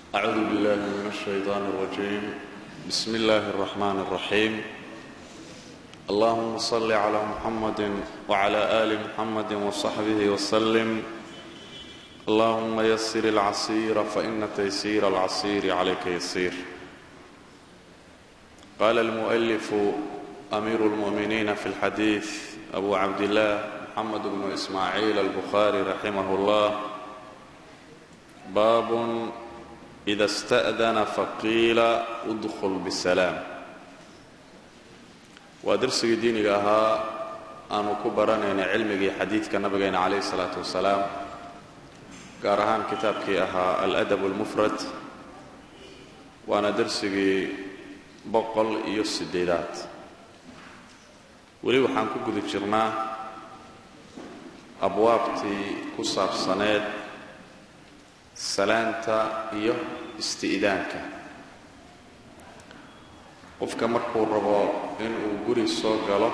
أعوذ بالله من الشيطان الرجيم بسم الله الرحمن الرحيم اللهم صل على محمد وعلى آل محمد وصحبه وسلم اللهم يسر العسير فإن تيسير العسير عليك يسير قال المؤلف أمير المؤمنين في الحديث أبو عبد الله محمد بن إسماعيل البخاري رحمه الله باب إذا استأذن فقيل ادخل بسلام waa darsigii diiniga ahaa aanu ku baranayna cilmigii xadiidka nabigeena calayhi salaatu wasalaam gaar ahaan kitaabkii ahaa aladab almufrad waana darsigii boqol iyo siddeedaad weli waxaan ku guda jirnaa abwaabtii ku saabsaneed salaanta iyo isti'daanka qofka markuu rabo inuu guri soo galo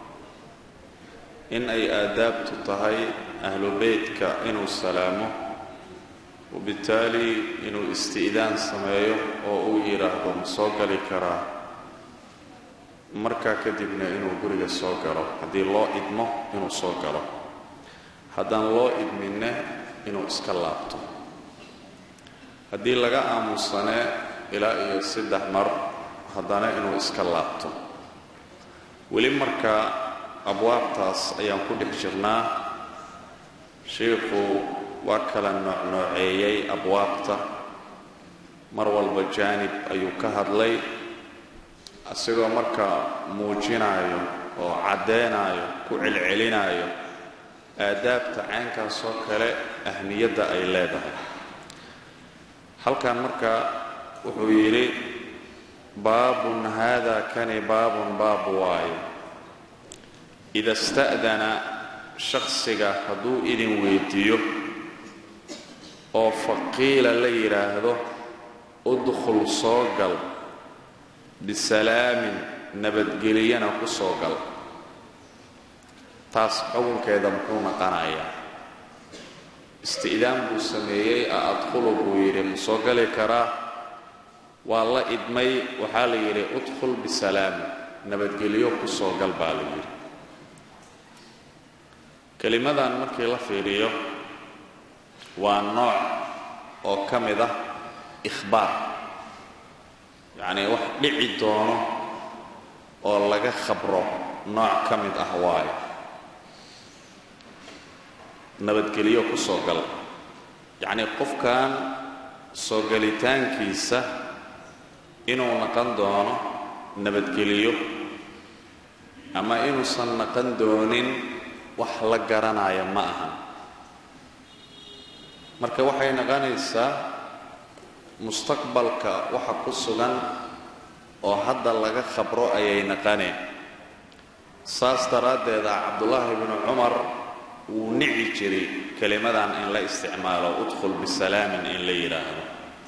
in ay aadaabtu tahay ahlu beytka inuu salaamo wabitaali inuu isti'daan sameeyo oo uu yidhaahdo ma soo gali karaa markaa kadibna inuu guriga soo galo haddii loo idmo inuu soo galo haddaan loo idminne inuu iska laabto haddii laga aamusane ilaa iyo saddex mar haddana inuu iska laabto weli markaa abwaabtaas ayaan ku dhex jirnaa sheikhu waa kala noocnooceeyey abwaabta mar walba jaanib ayuu ka hadlay isagoo markaa muujinaayo oo caddeenaayo ku celcelinaayo aadaabta caynkaasoo kale ahmiyadda ay leedahay halkan marka wuxuu yidhi baabun haada kani baabun baab waaye ida sta'dana shakhsiga hadduu idin weyddiiyo oo faqiila la yidhaahdo udkhul soo gal bisalaamin nabadgeliyana ku soo gal taas xukunkeeda muxuu naqanayaa isti'daan buu sameeyey a adkhulu buu yidhi ma soo gali karaa waa la idmay waxaa la yidhi udkhul bisalaamin nabadgelyo ku soo gal baa la yidhi kelimadan markii la fiiriyo waa nooc oo ka mid ah ikhbaar yacnii wax dhici doono oo laga khabro nooc ka mid ah waayo nabadgelyo ku soo gal yacnii qofkan soo galitaankiisa inuu naqan doono nabadgeliyo ama inuusan naqan doonin wax la garanaya ma ahan marka waxay naqanaysaa mustaqbalka waxa ku sugan oo hadda laga khabro ayay naqaneen saas daraaddeeda cabdullaahi bnu cumar wuu nici jiray kelimadan in la isticmaalo udkhul bisalaamin in la yidhaahdo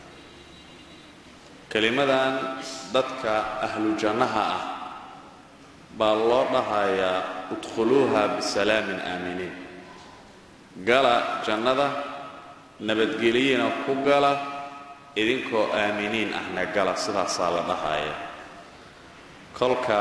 kelimadan dadka ahlu jannaha ah baa loo dhahayaa udkhuluuha bisalaamin aaminiin gala jannada nabadgeliyina ku gala idinkoo aaminiin ahna gala sidaasaa la dhahaya kolka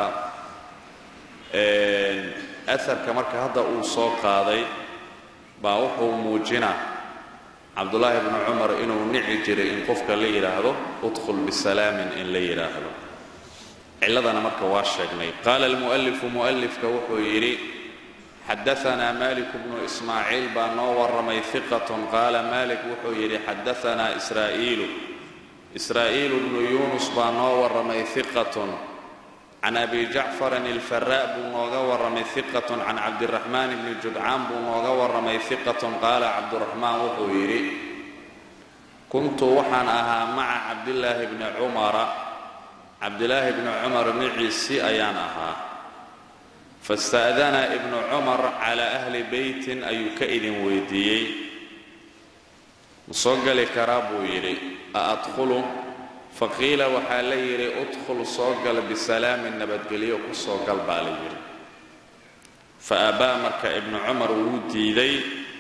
aharka marka hadda uu soo qaaday baa wuxuu muujinaa cabdullaahi bnu cumar inuu nici jiray in qofka la yidhaahdo udkhul bisalaamin in la yidhaahdo ciladana marka waa sheegnay qaala almu'alifu mu'alifka wuxuu yidhi xadaanaa malik bnu ismaaciil baa noo warramay hiqatun qaala malik wuxuu yidhi xadaanaa israa'iilu israa'iilu bnu yuunus baa noo warramay hiqatun can abi jacfarin ilfaraa buu nooga warramay hiqatun can cabdiraxmaan bni judcaan buu nooga warramay hiqatun qaala cabduraxmaan wuxuu yidhi kuntu waxaan ahaa maca cabdillaahi bni cumara cabdilaahi bni cumar miciisi ayaan ahaa fasta'dana ibnu cumar calaa ahli beytin ayuu ka idin weydiiyey ma soo gali karaa buu yidhi a adkhulu faqiila waxaa la yidhi udkhul soo gal bisalaamin nabadgelyo ku soo gal baa la yidhi fa abaa marka ibnu cumar wuu diiday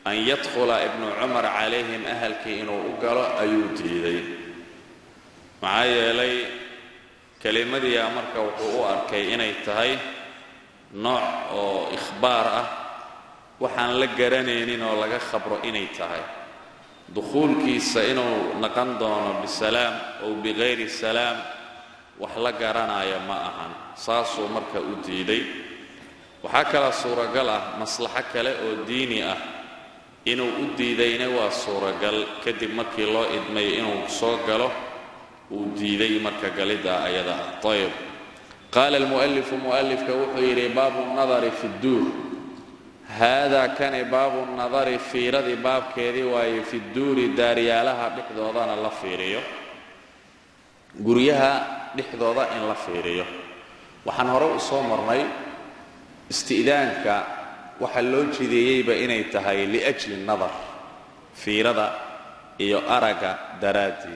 an yadkhula ibnu cumar calayhim ahalkii inuu u galo ayuu diiday maxaa yeelay kelimadiia marka wuxuu u arkay inay tahay nooc oo ikhbaar ah waxaan la garanaynin oo laga khabro inay tahay dukhuulkiisa inuu naqon doono bisalaam ow bikayri salaam wax la garanaya ma ahan saasuu marka u diiday waxaa kala suuragal ah maslaxo kale oo diini ah inuu u diidayna waa suuragal kadib markii loo idmay inuu soo galo uu diiday marka galidda ayada ah ayb qaala almu'alifu mu'alifka wuxuu yidhi baabu nadari fi dduur haadaa kani baabu nadari fiiradii baabkeedii waaye fi dduuri daaryaalaha dhexdoodana la fiiriyo guryaha dhexdooda in la fiiriyo waxaan hore u soo marnay isti'daanka waxaa loo jideeyeyba inay tahay liajli nadar fiirada iyo aragga daraaddeed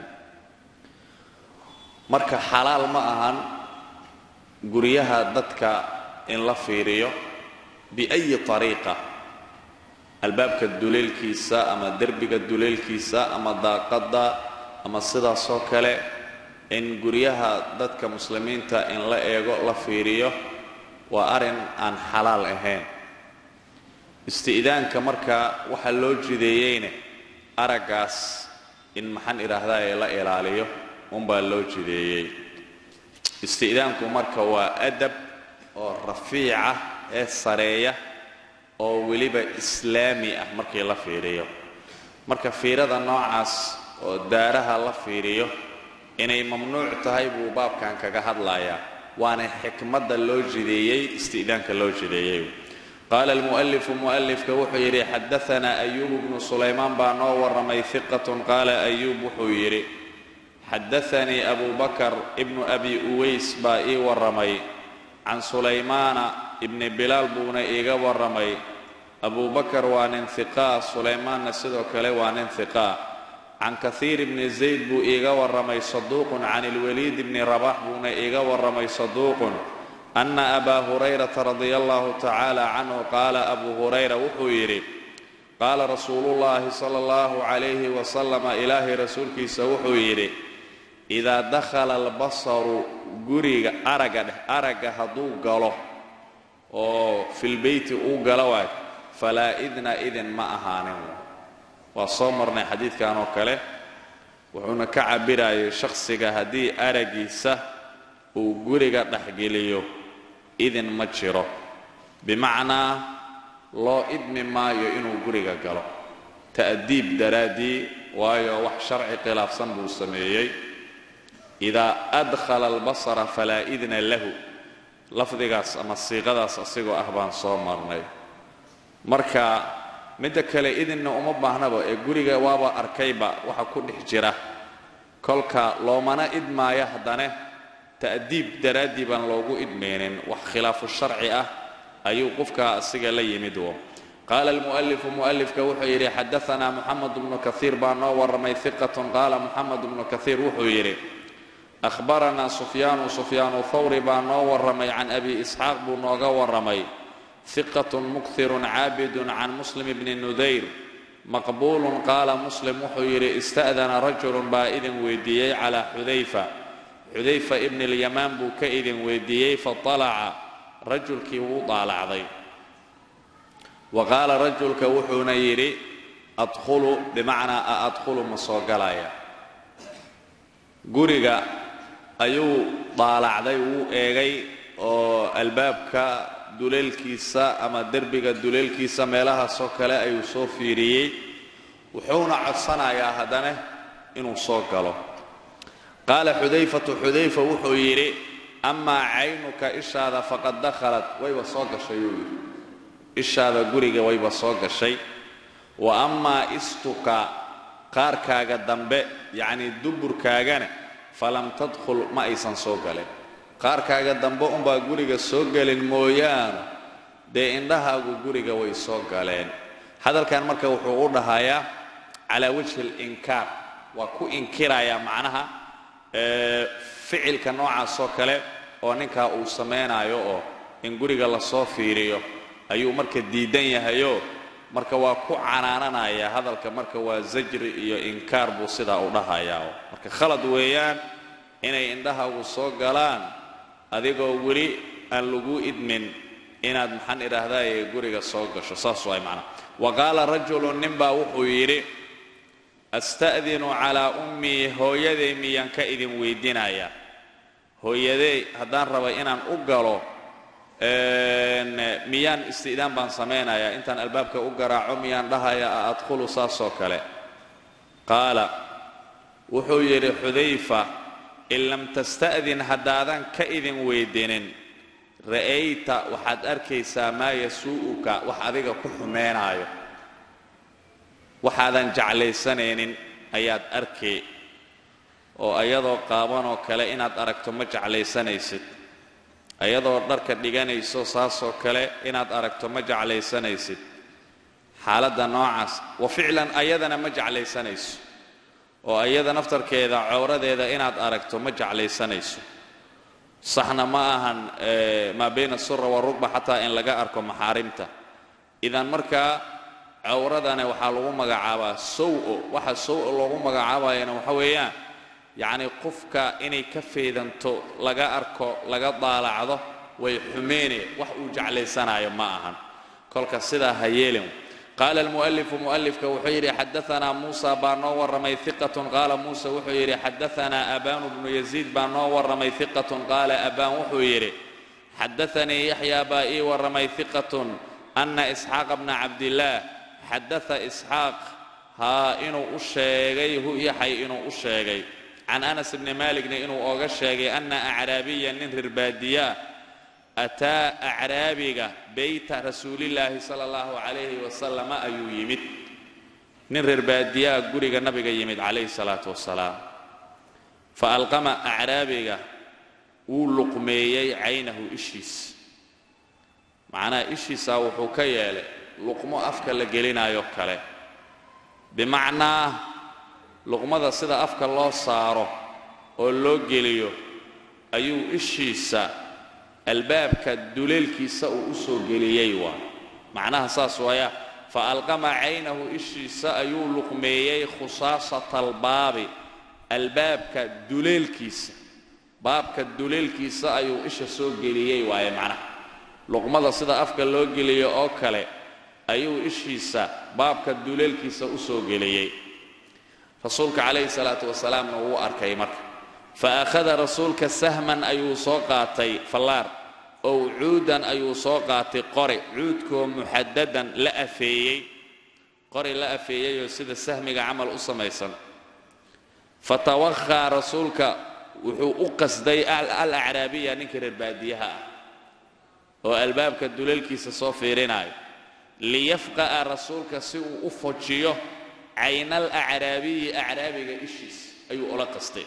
marka xalaal ma ahan guryaha dadka in la fiiriyo biayi ariiqa albaabka duleelkiisa ama derbiga duleelkiisa ama daaqadda ama sidaasoo kale in guryaha dadka muslimiinta in la eego la fiiriyo waa arrin aan xalaal ahayn isti'daanka marka waxaa loo jideeyeyne araggaas in maxaan idhaahdaa ee la ilaaliyo unbaa loo jideeyey isti'daanku marka waa adab oo rafiica ee sareeya oo weliba islaami ah markii la fiiriyo marka fiirada noocaas oo daaraha la fiiriyo inay mamnuuc tahay buu baabkan kaga hadlayaa waana xikmadda loo jideeyey isti'daanka loo jideeyey qaala almu'alifu mu'alifka wuxuu yidhi xadaanaa ayuubu bnu sulaymaan baa noo warramay hiqatun qaala ayuub wuxuu yidhi xadaanii abu bakar ibnu abi uways baa ii warramay can sulaymaana ibni bilaal buuna iiga warramay abu bakar waa nin hiqaa sulaymaanna sidoo kale waa nin hiqaa can kahiir bni zayd buu iiga warramay saduuqun can ilwaliid bni rabax buuna iiga warramay saduuqun ana abaa hurayrata radia allahu tacaala canhu qaala abu hurayra wuxuu yidhi qaala rasuuluullaahi sala allahu calayhi wasalama ilaahay rasuulkiisa wuxuu yidhi idaa dakhala albasaru guriga aragga dheh aragga hadduu galo oo filbeyti uu galo waay falaa idna idin ma ahaanin waa soo marnay xadiidkan oo kale wuxuuna ka cabirayay shakhsiga haddii araggiisa uu guriga dhexgeliyo idin ma jiro bimacnaa loo idmi maayo inuu guriga galo ta'diib daraaddii waayo wax sharci khilaafsan buu sameeyey idaa adkhala albasara falaa idna lahu lafdigaas ama siiqadaas asigoo ah baan soo marnay marka midda kale idinna uma baahnaba ee guriga waaba arkayba waxa ku dhex jira kolka loomana idmaayo haddane ta'diib daraaddii baan loogu idmaynin wax khilaafu sharci ah ayuu qofkaa asiga la yimid wo qaala almu'alifu mu'alifka wuxuu yidhi xadaanaa muxamed bnu kaiir baa noo warramay hiqatun qaala muxamed bnu kaiir wuxuu yidhi ahbaranaa sufyaanu sufyaanu thawri baa noo warramay can abi isxaaq buu nooga warramay hiqatun mukirun caabidun can muslim bni nudayr maqbuulun qaala muslim wuxuu yidhi ista'dana rajulun baa idin weydiiyey calaa xudayfa xudayfa ibni lyamaan buu ka idin weydiiyey faalaca rajulkii wuu daalacday wa qaala rajulka wuxuuna yidhi adkhulu bimacnaa a adkhulu ma soo galaya guriga ayuu daalacday wuu eegay oo albaabka duleelkiisa ama derbiga duleelkiisa meelahaasoo kale ayuu soo fiiriyey wuxuuna codsanayaa haddana inuu soo galo qaala xudayfatu xudayfa wuxuu yidhi amaa caynuka ishaada faqad dakhalat wayba soo gashay uu yidhi ishaada guriga wayba soo gashay wa amaa istuka qaarkaaga dambe yacnii duburkaagana falam tadkhul ma aysan soo galin qaarkaaga dambe unbaa guriga soo gelin mooyaane dee indhahaagu guriga way soo galeen hadalkan marka wuxuu u dhahayaa calaa wajhi alinkaar waa ku inkirayaa macnaha ficilka noocaasoo kale oo ninkaa uu samaynayo oo in guriga lasoo fiiriyo ayuu marka diidan yahayoo marka waa ku canaananaya hadalka marka waa zajri iyo inkaar buu sidaa u dhahayaa marka khalad weeyaan inay indhahaagu soo galaan adigoo weli aan lagu idmin inaad maxaan idhaahdaaye guriga soo gasho saas waay macnaha wa qaala rajulu ninbaa wuxuu yidhi asta'dinu calaa ummii hooyaday miyaan ka idin weydinayaa hooyadey haddaan raba inaan u galo miyaan isti'daan baan samaynayaa intaan albaabka u garaaco miyaan dhahaya a adkhulu saasoo kale qaala wuxuu yidhi xudayfa in lam tasta'din haddaadan ka idin weydinin ra'ayta waxaad arkaysaa maa yasuu'uka wax adiga ku xumeynaayo waxaadan jeclaysanaynin ayaad arkay oo ayadoo qaabanoo kale inaad aragto ma jeclaysanaysid ayadoo dharka dhiganayso saasoo kale inaad aragto ma jeclaysanaysid xaaladda noocaas wa ficlan ayadana ma jeclaysanayso oo ayada naftarkeeda cowradeeda inaad aragto ma jeclaysanayso saxna ma ahan maa bayna asura warugba xataa in laga arko maxaarimta idan markaa cawradana waxaa lagu magacaabaa sow-o waxa sow-o loogu magacaabayana waxa weeyaan yacni qofka inay ka feedanto laga arko laga daalacdo way xumeene wax uu jeclaysanayo ma ahan kolka sidaa ha yeelin qaala almu'alifu mu'alifka wuxuu yidhi xadaanaa muusa baa noo warramay hiqatun qaala muusa wuxuu yidhi xadaanaa abaanu bnu yaziid baa noo warramay hiqatun qaala abaan wuxuu yidhi xadaanii yaxyaa baa ii warramay hiqatun ana isxaaqa bna cabdillaah xadaa isxaaq haa inuu u sheegay hu yaxay inuu u sheegay can anas bni maaligna inuu ooga sheegay ana acraabiya nin rirbaadiyaa ataa acraabiga beyta rasuulillaahi sala allahu calayhi wasalama ayuu yimid nin rirbaadiyaa guriga nabiga yimid calayhi salaatu wasalaam fa alqama acraabiga wuu luqmeeyey caynahu ishiis macnaha ishiisaa wuxuu ka yeelay luqmo afka la gelinayo kale bimacnaa luqmada sida afka loo saaro oo loo geliyo ayuu ishiisa albaabka duleelkiisa uu u soo geliyey waa macnaha saas waaya fa alqama caynahu ishiisa ayuu luqmeeyey khusaasata albaabi albaabka duleelkiisa baabka duleelkiisa ayuu isha soo geliyey waaye macnaha luqmada sida afka loo geliyo oo kale ayuu ishiisa baabka duleelkiisa u soo geliyey rasuulka calayhi salaatu wasalaamna wuu arkay marka fa akhada rasuulka sahman ayuu soo qaatay fallaar ow cuudan ayuu soo qaatay qori cuudkoo muxadadan la afeeyey qori la afeeyeyoo sida sahmiga camal u samaysan fa tawakhaa rasuulka wuxuu u qasday al acraabiya ninkii reer baadiyaha ah oo albaabka duleelkiisa soo fiirinaayo liyafqa'a rasuulka si uu u fojiyo caynal acraabiyi acraabiga ishiis ayuu ula qastay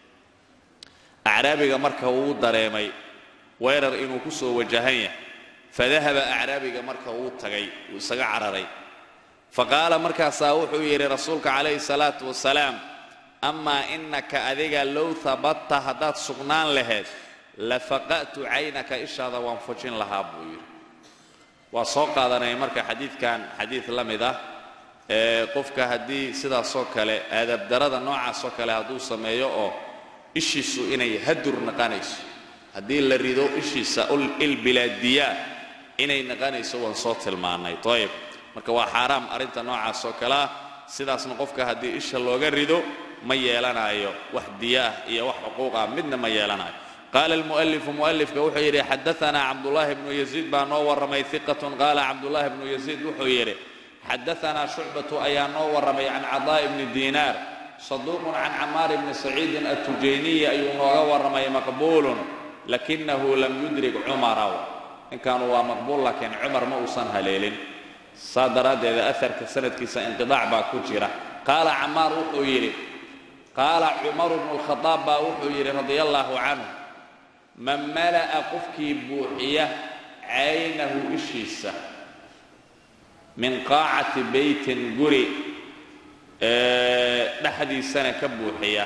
acraabiga marka wuu dareemay weerar inuu ku soo wajahan yahay fadahaba acraabiga marka wuu tagay wuu isaga cararay faqaala markaasaa wuxuu yidhi rasuulka calayhi salaatu wasalaam amaa innaka adiga low habatta haddaad sugnaan lahayd lafaqa'tu caynaka ishaada waan fujin lahaa buu yidhi waa soo qaadanaya marka xadiidkan xadiid la mid ah ee qofka haddii sidaasoo kale aadabdarada noocaasoo kale hadduu sameeyo oo ishiisu inay hadur naqanayso haddii la rido ishiisa ilbilaadiyaa inay naqanayso waan soo tilmaannay ayib marka waa xaaraam arrinta noocaasoo kale ah sidaasna qofka haddii isha looga rido ma yeelanayo wax diyaah iyo wax xuquuq ah midna ma yeelanayo qaala almu'alifu mu'alifka wuxuu yidhi xadaanaa cabdullaahi bnu yaziid baa noo warramay hiqatun qaala cabdullaahi bnu yaziid wuxuu yidhi xadaanaa shucbatu ayaa noo warramay can cadaa'i bni diinaar saduuqun can camaar bni saciidin atujayniyi ayuu nooga warramay maqbuulun lakinahu lam yudrik cumara ninkaanu waa maqbuul laakiin cumar ma uusan haleelin saa daraaddeeda aharka sanadkiisa inqidaac baa ku jira qaala camaar wuxuu yidhi qaala cumaru bnu lkhadaab baa wuxuu yidhi radia allaahu canhu man mala'a qofkii buuxiya caynahu ishiisa min qaacati beytin guri dhexdiisana ka buuxiya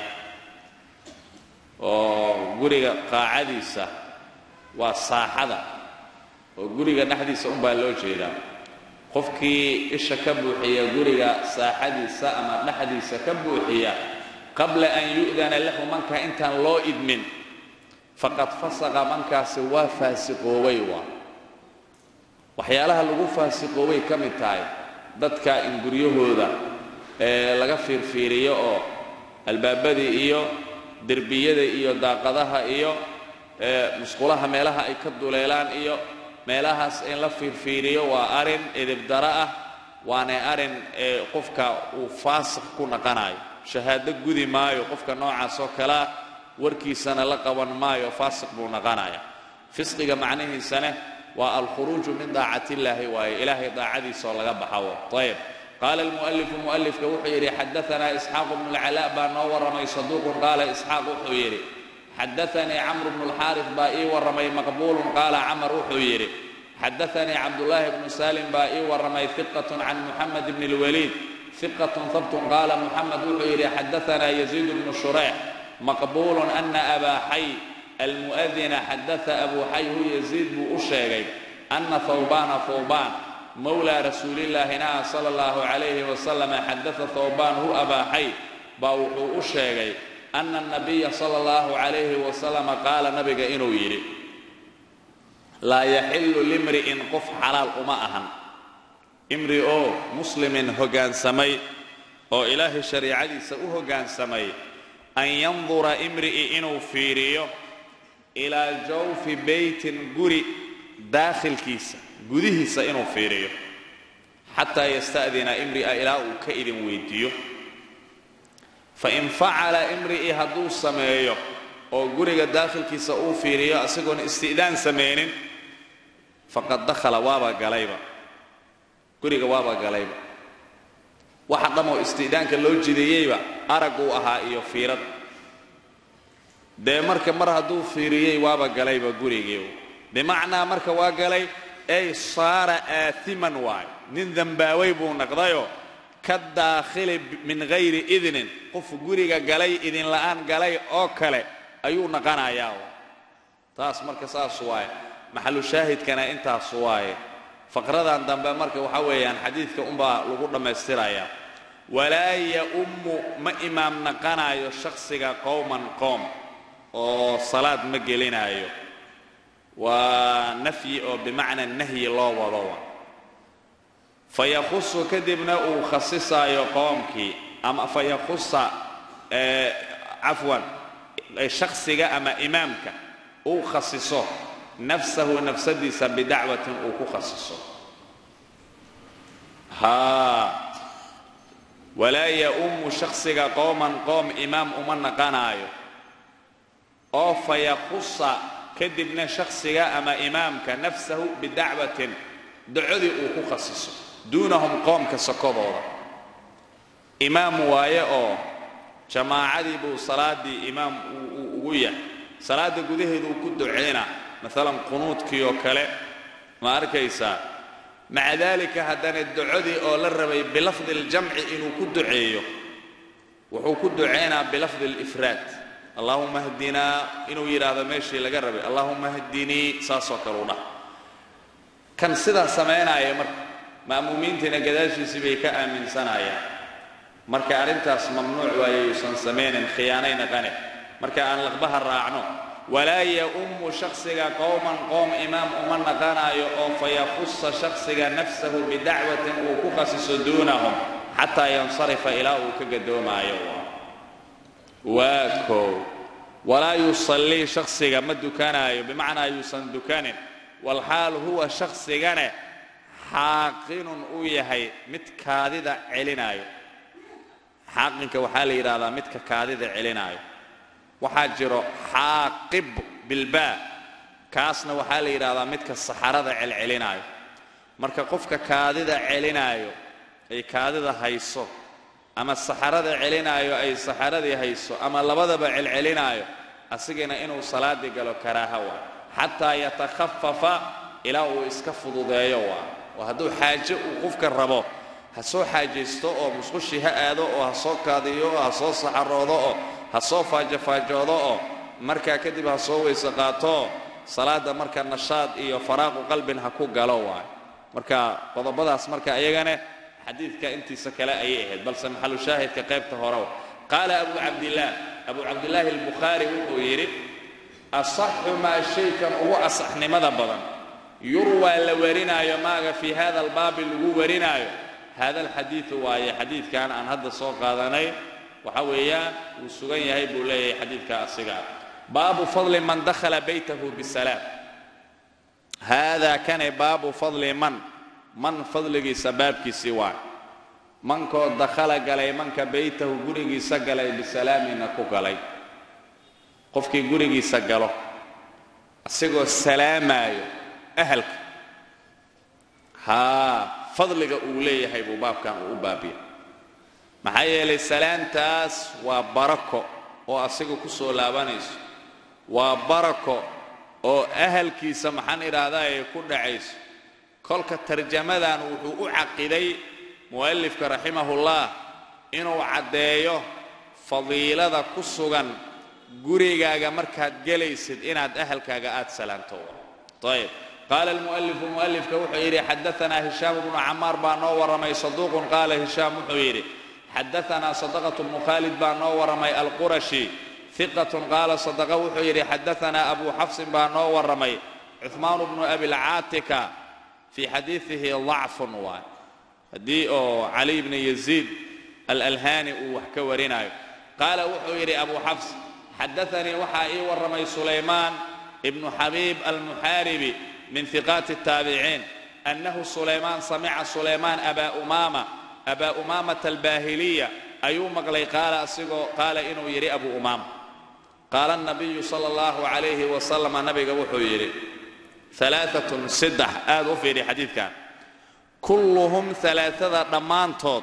oo guriga qaacadiisa waa saaxada oo guriga dhexdiisa unbaa loo jeedaa qofkii isha ka buuxiya guriga saaxadiisa ama dhexdiisa ka buuxiya qabla an yu'dana lahu manka intaan loo idmin faqad fasaqa mankaasi waa faasiqoobay waa waxyaalaha lagu faasiqoobay ka mid tahay dadka in guryahooda laga fiirfiiriyo oo albaabadii iyo derbiyada iyo daaqadaha iyo musqulaha meelaha ay ka duleelaan iyo meelahaas in la fiirfiiriyo waa arin edebdaro ah waana arin qofka uu faasiq ku naqanayo shahaado gudi maayo qofka noocaas oo kalea warkiisana la qaban maayo faasiq buu naqanaya fisqiga macnihiisane waa alkhuruuju min daacati illaahi waaye ilaahay daacadiisa oo laga baxawo ayb qaala almu'alifu mu'alifka wuxuu yidhi xadaanaa isxaaqu bnu lcalaa baa noo warramay saduuqun qaala isxaaq wuxuu yidhi xadaanii camru bnu lxaaris baa ii warramay maqbuulun qaala camar wuxuu yidhi xadaanii cabdullaahi bnu salim baa ii warramay hiqatun can muxamed bni lwaliid hiqatun habtun qaala muxamed wuxuu yidhi xadaanaa yaziid bnu shureyx maqbuulun ana abaa xay almu'adina xadaa abuu xay hu yaziid buu u sheegay ana hawbaana hawbaan mowlaa rasuulillaahina sala allahu calayhi wasalam xadaa hawbaan hu abaa xay baa wuxuu u sheegay ana anabiya sala allahu calayhi wasalama qaala nabiga inuu yidhi laa yaxillu limri'in qof xalaal uma ahan imri oo muslimin hoggaansamay oo ilaahay shariicadiisa u hoggaansamay an yandura imri'i inuu fiiriyo ilaa jawfi beytin guri daakhilkiisa gudihiisa inuu fiiriyo xataa yasta'dina imri'a ilaa uu ka idin weydiiyo fain facala imri'i hadduu sameeyo oo guriga daakhilkiisa uu fiiriyo isagoon isti'daan samaynin faqad dakhala waaba galayba guriga waaba galayba waxa dhammoo isti'daanka loo jideeyeyba aragguu ahaa iyo fiirad dee marka mar hadduu fiiriyey waaba galayba gurigii bimacnaa marka waa galay ay saara aatiman waayo nin dembaaway buu naqdayoo ka daakhili min hayri idnin qof guriga galay idinla'aan galay oo kale ayuu naqanayaa taas marka saas waaye maxalu shaahidkana intaas waaye faqradan dambe marka waxa weeyaan xadiidka unbaa lagu dhammaystirayaa walaa ya-ummu ma imaam naqanaayo shakhsiga qowman qoom oo salaad ma gelinaayo waa nafyi oo bimacna nahyi loo wado fayakusu kadibna uu khasisaayo qoomkii ama fayakusa cafwan shakhsiga ama imaamka uu khasiso nafsahu nafsadiisa bidacwatin uu ku khasiso haa walaa ya-ummu shakhsiga qowman qoom imaam uma naqanaayo oo fayakusa kadibna shakhsiga ama imaamka nafsahu bidacwatin dacodii uu ku khasiso duunahum qoomka sokodooda imaam waaye oo jamaacadii buu salaaddii imaam uu ugu yahay salaadda gudaheeda uu ku ducayna maalan qunuudkii oo kale ma arkaysaa maca daalika haddana ducodii oo la rabay bilafdi اljamci inuu ku duceeyo wuxuu ku ducaynaa bilafdi اlifraad allahuma hdinaa inuu yidhaahdo meeshii laga rabay allahuma hdinii saasoo kale u dhah kan sidaa samaynaya marka ma'muumiintiina gadaashiisii bay ka aaminsanayaan marka arrintaas mamnuuc waaye yuusan samaynin khiyaanay naqane marka aan laqbaha raacno walaa ya-ummu shakhsiga qowman qoom imaam uma naqanaayo oo fayakusa shakhsiga nafsahu bidacwatin uu ku khasiso duunahum xataa yansarifa ilaa uu ka gadoomaayo waa koow walaa yusallii shakhsiga ma dukanaayo bimacnaa yuusan dukanin walxaal huwa shakhsigane xaaqinun uu yahay mid kaadida celinaayo xaaqinka waxaa la yidhahdaa midka kaadida celinaayo waxaa jiro xaaqib bilbaa kaasna waxaa la yidhahdaa midka saxarada celcelinaayo marka qofka kaadida celinaayo ay kaadida hayso ama saxarada celinaayo ay saxaradii hayso ama labadaba celcelinaayo asigana inuu salaadii galo karaaha waa xataa yatakhafafa ilaa uu iska fududeeyo waa oo hadduu xaaje uu qofka rabo ha soo xaajaysto oo musqushii ha aado oo ha soo kaadiyo oo ha soo saxaroodo oo ha soo faajofaajoodo oo markaa kadib ha soo weyse qaato salaadda marka nashaad iyo faraaqu qalbin ha ku galo waay marka qodobadaas marka iyagana xadiidka intiisa kale ayay ahayd balse maxalu shaahidka qaybta hore qaala abu cabdillaah abu cabdillaahi albukhaari wuxuu yidhi asaxu maa shaykan ugu asaxnimada badan yurwaa la warinaayo maaga fii hada albaabi lagu warinaayo hada alxadiidu waaye xadiidkan aan hadda soo qaadanay waxa weeyaan wuu sugan yahay buu leeyahay xadiidka asigaa baabu fadli man dakhala baytahu bisalaam haadaa kane baabu fadli man man fadligiisa baabkiisii waa mankoo dakhala galay manka baytahu gurigiisa galay bisalaamina ku galay qofkii gurigiisa galo isagoo salaamaayo ahalka haa fadliga uu leeyahay buu baabkan uu u baabiya maxaa yeelay salaantaas waa barako oo asiga ku soo laabanayso waa barako oo ahalkiisa maxaan idhaahdaa ay ku dhacayso kolka tarjamadan wuxuu u caqiday mu'alifka raximahullah inuu caddeeyo fadiilada ku sugan gurigaaga markaad gelaysid inaad ahalkaaga aad salaanto ayb qaala almu'alifu mu'alifka wuxuu yidhi xadaanaa hishaam bnu camaar baa noo warramay saduuqun qaala hishaam wuxuu yidhi xadaanaa sadaqatu bnu khaalid baa noo warramay alqurashi iqatun qaala sadaqa wuxuu yidhi xadaanaa abu xafsin baa noo warramay cuhmaan bnu abilcaatika fii xadiidihi dacfun waay haddii oo cali bni yaziid alalhaani uu wax ka warinayo qaala wuxuu yidhi abu xafs xadaanii waxaa ii warramay sulaymaan ibnu xabiib almuxaaribi min hiqaati الtaabiciin annahu sulaymaan samica sulaymaan abaa umaama abaa umaamata albaahiliya ayuu maqlay qaala asigoo qaala inuu yidhi abu umaama qaala الnabiyu salى اllahu عalayhi wasalam nabiga wuxuu yidhi alaaatun saddex aad u fiidhi xadiidkan kulluhum alaaada dhammaantood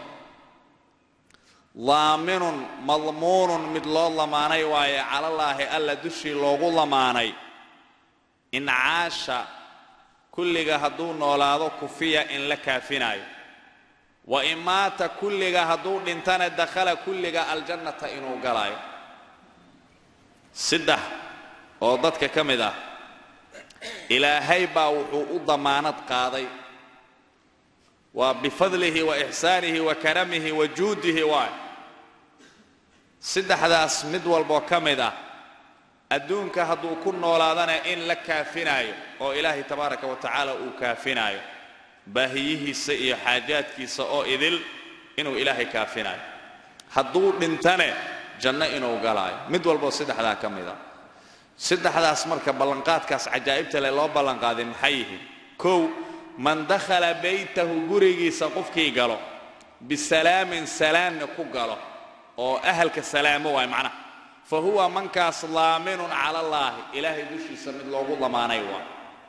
daaminun madmuunun mid loo lamaanay waaye calallaahi alla dushii loogu lamaanay in caasha kulliga hadduu noolaado kufiya in la kaafinaayo wa in maata kulliga hadduu dhintana dakhala kulliga aljannata inuu galaayo saddex oo dadka ka mid ah ilaahay baa wuxuu u damaanad qaaday waa bifadlihi wa ixsaanihi wa karamihi wa juudihi waay saddexdaas mid walboo ka mid ah adduunka hadduu ku noolaadana in la kaafinaayo oo ilaahay tabaaraka wa tacaala uu kaafinaayo baahiyihiisa iyo xaajaadkiisa oo idil inuu ilaahay kaafinaayo hadduu dhintane janno inuu galaayo mid walboo saddexdaa ka mid ah saddexdaas marka ballanqaadkaas cajaa'ibta leh loo ballanqaaday maxay yihiin kow man dakhala baytahu gurigiisa qofkii galo bisalaamin salaamna ku galo oo ahalka salaamo waay macnaha fa huwa mankaas laaminun cala allaahi ilaahay dushiisa mid loogu lamaanay waay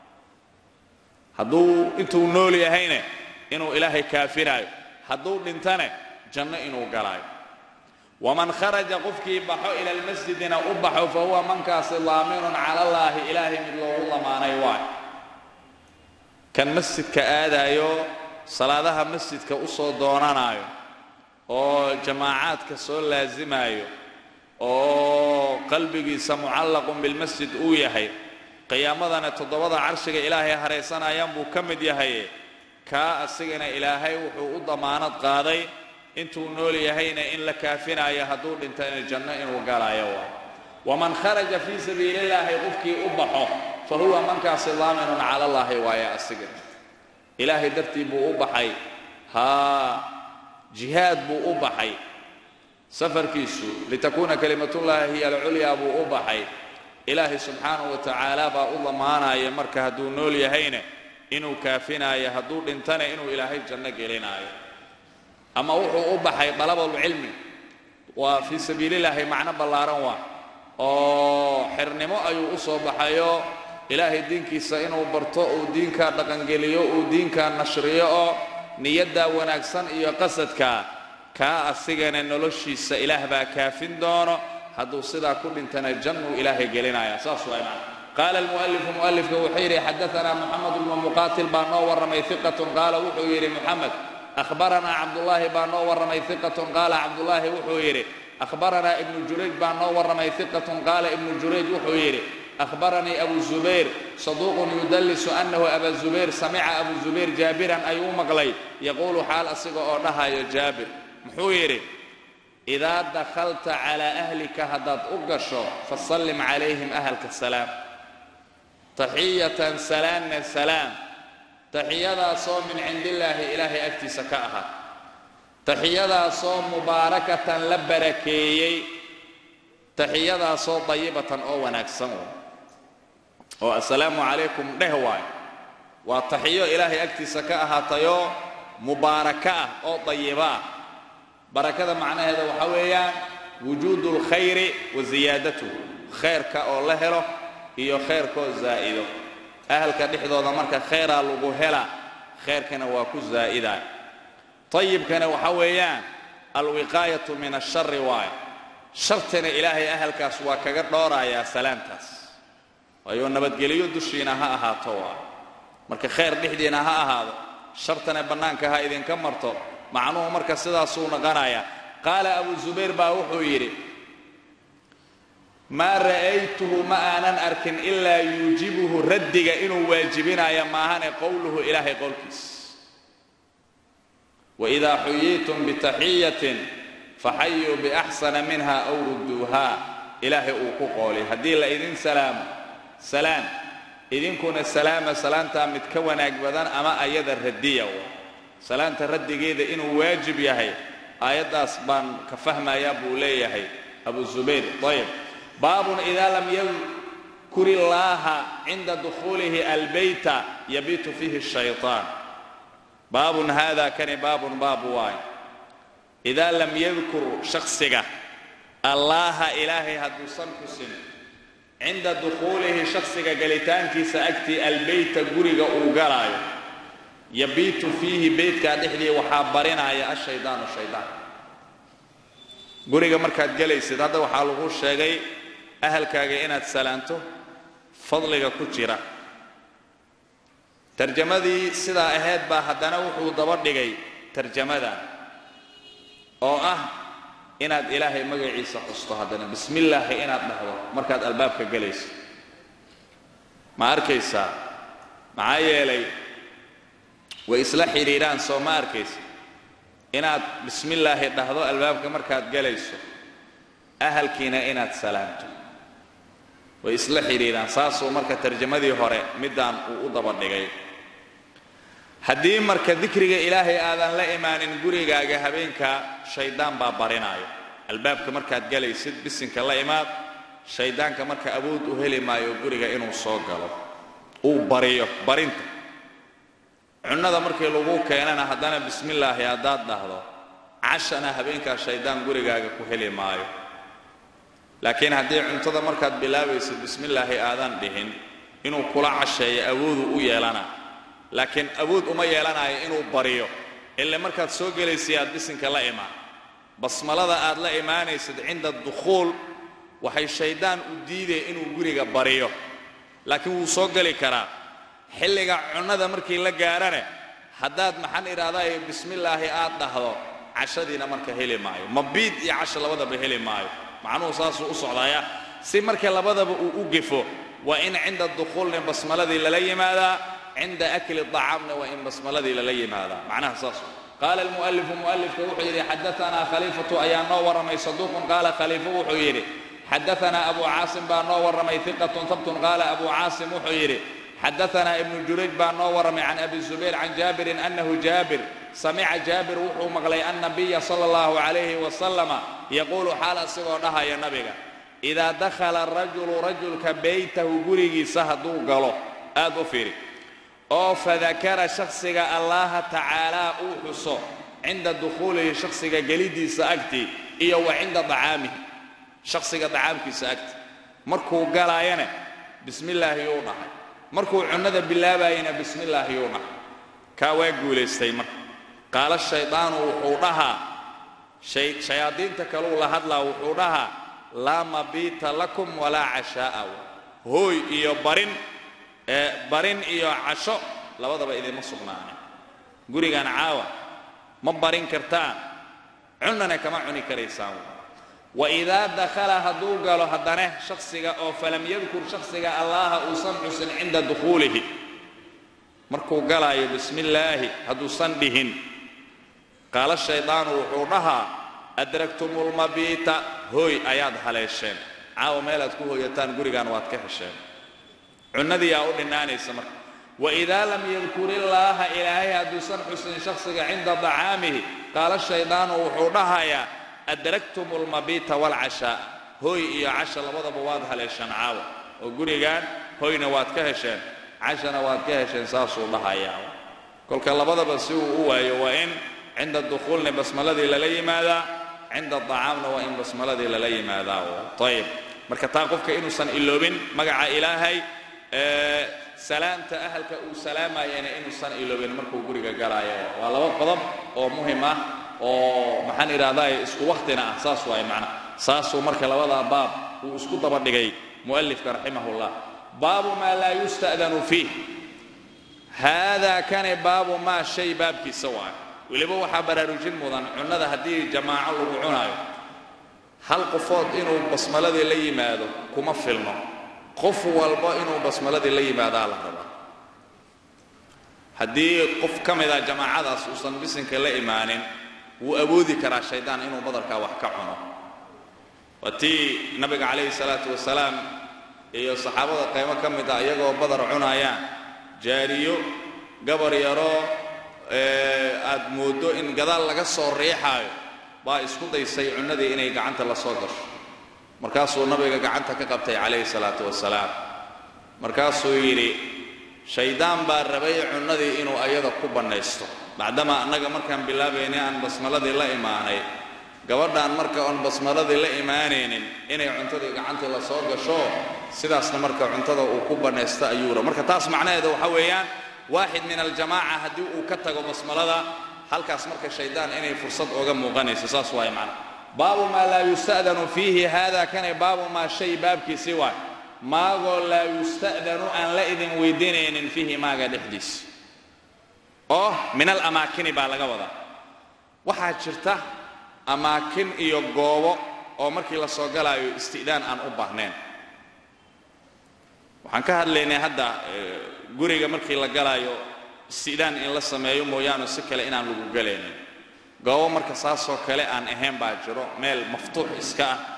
hadduu intuu nool yahayne inuu ilaahay kaafinaayo hadduu dhintane janno inuu galaayo waman kharaja qofkii baxo ila almasjidina u baxo fa huwa mankaasi laaminun cala allaahi ilaahay mid loogu lamaanay waay kan masjidka aadaayo salaadaha masjidka u soo doonanaayo oo jamaacaadka soo laasimaayo oo qalbigiisa mucallaqun bilmasjid uu yahay qiyaamadana toddobada carshiga ilaahay haraysanayaan buu ka mid yahay kaa asigana ilaahay wuxuu u damaanad qaaday intuu nool yahayna in la kaafinaayo hadduu dhintana janno inuu galaayo waa waman kharaja fii sabiili illaahi qofkii u baxo fa huwa mankaasi daaminun cala allaahi waaye asiga ilaahay dartii buu u baxay haa jihaad buu u baxay safarkiisu litakuuna kalimatullaahi hiya alculyaa buu u baxay ilaahay subxaanahu wa tacaala baa u damaanaya marka hadduu nool yahayna inuu kaafinaayo hadduu dhintana inuu ilaahay janno gelinaayo ama wuxuu u baxay dalabulcilmi waa fii sabiilillaahi macno ballaaran waa oo xirnimo ayuu u soo baxayo ilaahay diinkiisa inuu barto uu diinkaa dhaqangeliyo uu diinkaa nashriyo oo niyaddaa wanaagsan iyo qasadkaa kaa asigana noloshiisa ilaah baa kaafin doono hadduu sidaa ku dhintana jannuu ilaahay gelinaya saas waa macna qaala almu'alifu mu'alifka wuxuu yidhi xadaanaa moxamed bnu muqaatil baa noo warramay iqatun qaala wuxuu yidhi moxamed ahbaranaa cabdullaahi baa noo warramay iqatun qaala cabdullaahi wuxuu yidhi ahbaranaa ibnu jurayj baa noo warramay iqatun qaala ibnu jurayj wuxuu yidhi ahbaranii abu zubayr saduuqun yudallisu annahu aba zubayr samica abu zubayr jaabiran ayuu maqlay yaquulu xaal asiga oo dhahayo jaabir muxuu yidhi idaa dakhalta calaa ahlika haddaad u gasho fasallim calayhim ahalka salaam taxiyatan salaamna salaam taxiyadaasoo min cindillaahi ilaahay agtiisa ka ahaa taxiyadaasoo mubaarakatan la barakeeyey taxiyadaasoo dayibatan oo wanaagsan oo assalaamu calaykum dheh waayo waa taxiyo ilaahay agtiisa ka ahaatayoo mubaaraka ah oo dayiba ah barakada macnaheeda waxaa weeyaan wujuudu lkhayri wa siyaadatuhu khayrka oo la helo iyo khayrkaoo zaa'ido ahalka dhexdooda marka khayraa lagu hela khayrkana waa ku zaa'idaa tayibkana waxaa weeyaan alwiqaayatu min ashari waayo shartana ilaahay ahalkaas waa kaga dhoorayaa salaamtaas waayo nabadgelyo dushiina ha ahaato waayo marka khayr dhexdiina ha ahaado shartana bannaanka ha idinka marto macnuhu marka sidaasuu noqonayaa qaala abu zubayr baa wuxuu yidhi maa ra'aytuhu ma aanan arkin ilaa yuujibuhu raddiga inuu waajibinaya maahane qowluhu ilaahay qowlkiis waidaa xuyiitum bitaxiyatin faxayuu biaxsana minha aw rudduuha ilaahay uu ku qoolay haddii la idin salaamo salaan idinkuna salaama salaantaa mid ka wanaag badan ama ayada radiya salaanta raddigeeda inuu waajib yahay aayaddaas baan ka fahmayaa buu leeyahay abu zubayr ayb baabun idaa lam yadkur illaaha cinda dukhuulihi albeyta yabiitu fiihi shayطaan baabun hada kani baabun baab waayo idaa lam yadkur shaksiga allaaha ilaahay hadduusan xusin cinda dukhuulihi shaksiga galitaankiisa agtii albeyta guriga uu galaayo yabiitu fiihi beytkaa dhexdii waxaa barinaya ashaydaanu shaydaan guriga markaad gelaysid hadda waxaa lagu sheegay ahalkaaga inaad salaanto fadliga ku jira tarjamadii sidaa ahayd baa haddana wuxuu daba dhigay tarjamadan oo ah inaad ilaahay magaciisa xusto haddana bismi illaahi inaad dhahdo markaad albaabka gelayso ma arkaysaa maxaa yeelay way isla xidhiidhaan soo ma arkaysa inaad bismi illaahi dhahdo albaabka markaad gelayso ahalkiina inaad salaamto way isla xidhiidhaan saasuu marka tarjamadii hore middaan uu u daba dhigay haddii marka dikriga ilaahay aadan la imaanin gurigaaga habeenkaa shaydaan baa barinaayo albaabka markaad gelaysid bisinka la imaad shayddaanka marka awood u heli maayo guriga inuu soo galo uu bariyo barinta cunnada markii lagu keenana haddana bismillaahi haddaad dhahdo cashana habeenkaa shayddaan gurigaaga ku heli maayo laakiin haddii cuntada markaad bilaabaysid bismillaahi aadan dhihin inuu kula casheeyo awooduu u yeelana laakiin awood uma yeelanayo inuu bariyo ile markaad soo gelaysa aad bisinka la imaan basmalada aad la imaanaysid cinda dukhuul waxay shayddaan u diidaya inuu guriga bariyo laakiin wuu soo geli karaa xilliga cunnada markii la gaarane haddaad maxaan idhaahdaye bismillaahi aad dhahdo cashadiina marka heli maayo mabiid iyo casho labadaba heli maayo macnuhu saasuu u socdaaya si marka labadaba uu u gefo waa in cinda dukhuulna basmaladii lala yimaadaa cinda akli acaamna waa in basmaladii lala yimaadaa macnaha saas qaala almu'alifu mu'alifka wuxuu yidhi xadaanaa khaliifatu ayaa noo warramay saduuqun qaala khaliifo wuxuu yidhi xadaanaa abu caasim baa noo warramay iqatun habtun qaala abu caasim wuxuu yidhi xadaanaa ibnu jurayj baa noo warramay can abi zubayr can jaabirin annahu jaabir samica jaabir wuxuu maqlay annabiya sala allahu calayhi wasalama yaquulu xaal asigoo dhahaya nabiga idaa dakhala arajulu rajulka beytahu gurigiisa hadduu galo aad u fiiri oo fadakara shakhsiga allaha tacaalaa uu xuso cinda dukhuulihi shakhsiga geliddiisa agtii iyo wa cinda dacaamihi shakhsiga dacaamkiisa agti markuu galaayana bismillaahi yuu dhahay markuu cunnada bilaabayana bismillaahi yuu dhahay kaa waa guulaystay marka qaala shaydaanu wuxuu dhahaa shayaadiinta kaluu la hadlaa wuxuu dhahaa laa mabiita lakum walaa cashaa'a hooy iyo barin barin iyo casho labadaba idinma sugnaanin gurigan caawa ma barin kartaan cunnana kama cuni karaysaan waidaa dakhala hadduu galo haddane shaksiga oo falam yadkur shaksiga allaha uusan xusin cinda dukhuulihi markuu galaayo bismi illaahi hadduusan dhihin qaala shaydaanu wuxuu dhahaa adragtumulmabiita hooy ayaad haleesheen caawa meelaad ku hooyataan gurigaan waad ka hesheen cunnadii aa u dhinnaanaysa marka waidaa lam yadkur illaaha ilaahay hadduusan xusin shaksiga cinda dacaamihi qaala shaydaanu wuxuu dhahayaa adragtum almabiita waalcashaa hooy iyo casha labadaba waad haleesheen caawa oo gurigaan hoyna waad ka hesheen cashana waad ka hesheen saasuu dhahayaa kolka labadaba si uu u waayo waa in cinda dukhuulni basmaladii lala yimaadaa cinda acaamna waa in basmaladii lala yimaadaa ayib marka taa qofka inuusan iloobin magaca ilaahay salaamta ahalka uu salaamayana inuusan iloobin markuu guriga galaayo waa laba qodob oo muhim ah oo maxaan idhahdaa isku waktina ah saas waay macna saasuu marka labadaa baab uu isku daba dhigay mu'alifka raximahullah baabu maa laa yusta'danu fiih haadaa kane baabu maa shay baabkiisa waay weliba waxaa baraarujin mudan cunnada haddii jamaaco lagu cunaayo hal qofood inuu basmaladii la yimaado kuma filno qof walba inuu basmaladii la yimaadaa la rabaa haddii qof ka mida jamaacadaas uusan bisinka la imaanin wuu awoodi karaa shaydaan inuu badarkaa wax ka cuno waa tii nabiga calayhi salaatu wasalaam iyo saxaabada qaymo ka mid ah iyagoo badar cunayaan jaariyo gabar yaroo aad mooddo in gadaal laga soo riixaayo baa isku daysay cunnadii inay gacanta la soo gasho markaasuu nabiga gacanta ka qabtay calayhi salaatu wasalaam markaasuu yidhi shaydaan baa rabay cunnadii inuu ayada ku bannaysto bacdama annaga markaan bilaabaynay aan basmaladii la imaanay gabadhaan marka oon basmaladii la imaanaynin inay cuntadii gacantii la soo gasho sidaasna marka cuntada uu ku bannaysto ayuu ra marka taas macnaheeda waxa weeyaan waaxid min aljamaaca haddii uu ka tago basmalada halkaas marka shaydaan inay fursad ooga muuqanayso saas waay macna baabu maa laa yusta'danu fiihi haada kane baabu maa shay baabkiisii waay maagoo laa yusta'danu aan la idin weydiinaynin fiihi maaga dhexdiisa oo min alamaakini baa laga wadaa waxaa jirta amaakin iyo goobo oo markii la soo galaayo isti'daan aan u baahnayn waxaan ka hadlaynay hadda guriga markii la galaayo isti'daan in la sameeyo mooyaane si kale inaan lagu galaynin goobo marka saasoo kale aan ahayn baa jiro meel maftuux iska ah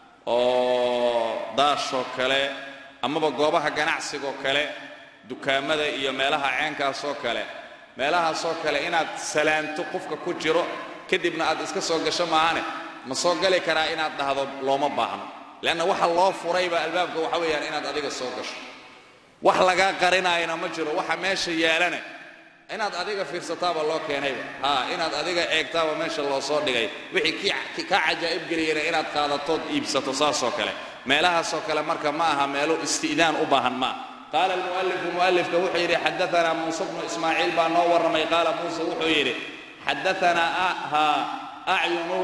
oo daashoo kale amaba goobaha ganacsigoo kale dukaamada iyo meelaha ceenkaasoo kale meelahaasoo kale inaad salaanto qofka ku jiro kadibna aad iska soo gasho maahane ma soo gali karaa inaad dhahdo looma baahno leanna waxa loo furayba albaabka waxa weeyaan inaad adiga soo gasho wax lagaa qarinaayana ma jiro waxa meesha yaalana inaad adiga fiirsataaba loo keenayba haa inaad adiga eegtaaba meesha loo soo dhigay wixii kaa cajaa'ib geliyana inaad qaadatood iibsato saasoo kale meelahaasoo kale marka ma aha meelo isti'daan u baahan ma ah qaala almu'alifu mu'alifka wuxuu yidhi xadaanaa muuse bnu ismaaciil baa noo warramay qaala muuse wuxuu yidhi xadaanaa ha acyunu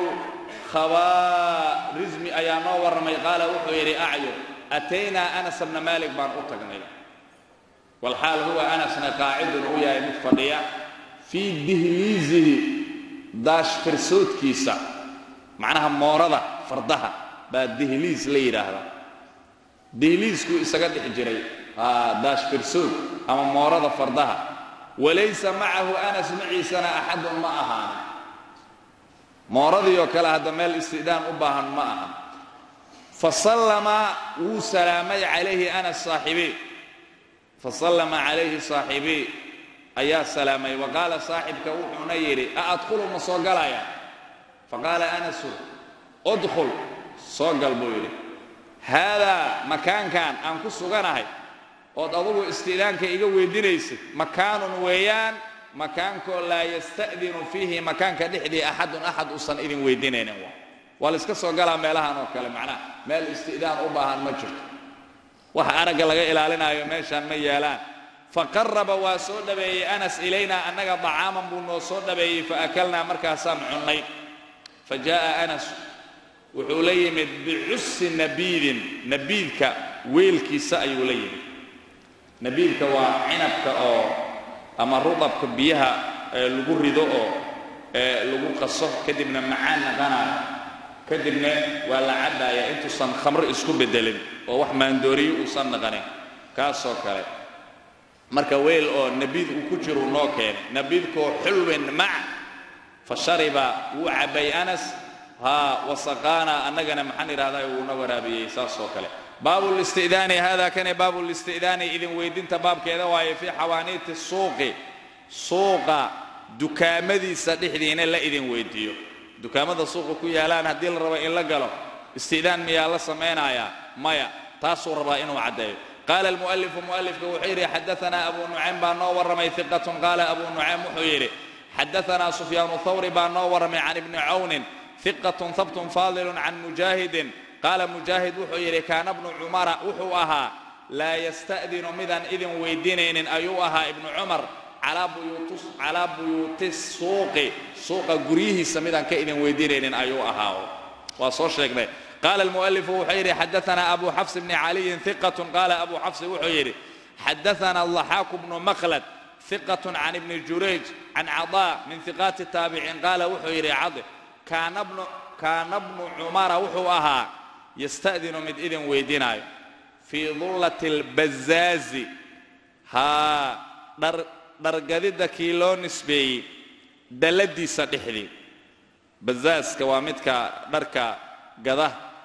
khabaarizmi ayaa noo warramay qaala wuxuu yidhi acyun ataynaa anas bna maalik baan u tagnay walxaal huwa anasna qaacidun u yahay mid fadhiya fii dihliisihi daashfarsoodkiisa macnaha moorada fardaha baa dihliis la yidhaahdaa dihliiskuu isaga dhex jiray daashfarsood ama moorada fardaha walaysa macahu anas maciisana axadun ma ahaan mooradii oo kale hadda meel istidaan u baahan ma aha fasallama wuu salaamay calayhi anas saaxibii fasallama calayhi saaxibii ayaa salaamay wa qaala saaxibka wuxuuna yidhi a adkhulu ma soo galaya faqaala anasu udkhul soo gal buu yidhi haadaa makaankan aan ku suganahay ood adugu isti'daanka iga weydinaysid makaanun weeyaan makaankoo laa yasta'dinu fiihi makaanka dhexdii axadun axad uusan idin weydinaynin waa waa la iska soo galaa meelahan oo kale macnaha meel isti'daan u baahan ma jirto waxa aragga laga ilaalinaayo meeshaan ma yaalaan faqaraba waa soo dhabeeyey anas ilaynaa annaga dacaaman buu noo soo dhabeeyey faakalnaa markaasaan cunnay fa jaa'a anas wuxuu la yimid bicusi nabiidin nabiidka weelkiisa ayuu la yimid nabiidka waa cinabka oo ama rudabka biyaha lagu rido oo lagu qaso kadibna macaan naqanayo kadibna waa la cabbaaya intuusan khamro isku beddelin oo wax maandooriyo uusan naqanin kaasoo kale marka weel oo nabiid uu ku jiru noo keenay nabiidkoo xulwin mac fa shariba wuu cabbay anas haa wasaqaana annagana maxaan idhahdaa wuuna waraabiyey saasoo kale baabu listi'daani hada kane baabu listi'daani idin weydinta baabkeeda waaye fii xawaaniiti suuqi suuqa dukaamadiisa dhexdiina la idin weydiiyo dukaamada suuqa ku yaalaan haddii la rabo in la galo isti'daan miyaa la samaynayaa maya taasuu rabaa inuu caddeeyo qaala almu'alifu mu'alifka wuxuu yidhi xadaanaa abu nucaym baa noo warramay hiqatun qaala abu nucaym wuxuu yidhi xadaanaa sufyaanu thawri baa noo warramay can ibni cawnin hiqatun habtun faadilun can mujaahidin qaala mujaahid wuxuu yidhi kaana bnu cumara wuxuu ahaa laa yasta'dinu midaan idin weydiinaynin ayuu ahaa ibnu cumar calaa buyuuti suuqi suuqa guryihiisa midaan ka idin weydiinaynin ayuu ahaa waa soo sheegnay qaala almu'alifu wuxuu yidhi xadaanaa abu xafs bni caliyin hiqatun qaala abu xafsi wuxuu yidhi xadaanaa laxaaku bnu makhlad hiqatun can ibni jurayj can cadaa min hiqaati taabiciin qaala wuxuu yidhi cadi kaana bnu cumara wuxuu ahaa yasta'dinu mid idin weydiinaayo fii dullati albazaazi haa dhargadidda kii loo nisbeeyey dalladiisa dhexdii bazaaska waa midka dharka gada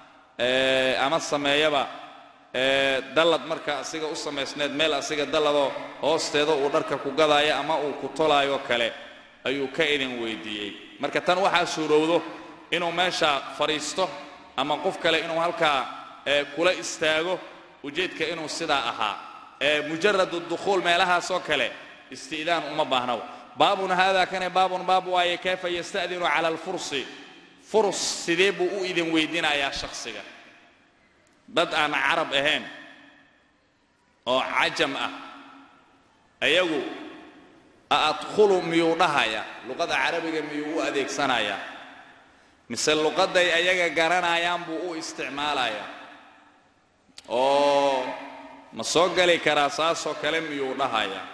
ama sameeyaba dallad marka asiga u samaysneed meel asiga dalladoo hoosteeda uu dharka ku gadaayo ama uu ku tolaayo kale ayuu ka idin weydiiyey marka tan waxaa suurowdo inuu meesha fadhiisto ama qof kale inuu halkaa kula istaago ujeedka inuu sidaa ahaa mujaradu dukhuul meelahaasoo kale isti'daan uma baahnaw baabun haadaa kane baabun baab waaye kayfa yasta'dinu cala alfursi furs sidee buu u idin weydiinayaa shakhsiga dad aan carab ahayn oo cajam ah ayagu aadkhulu miyuu dhahaya luqada carabiga miyuu u adeegsanayaa mise luqadday ayaga garanayaan buu u isticmaalayaa oo ma soo geli karaa saasoo kale miyuu dhahayaa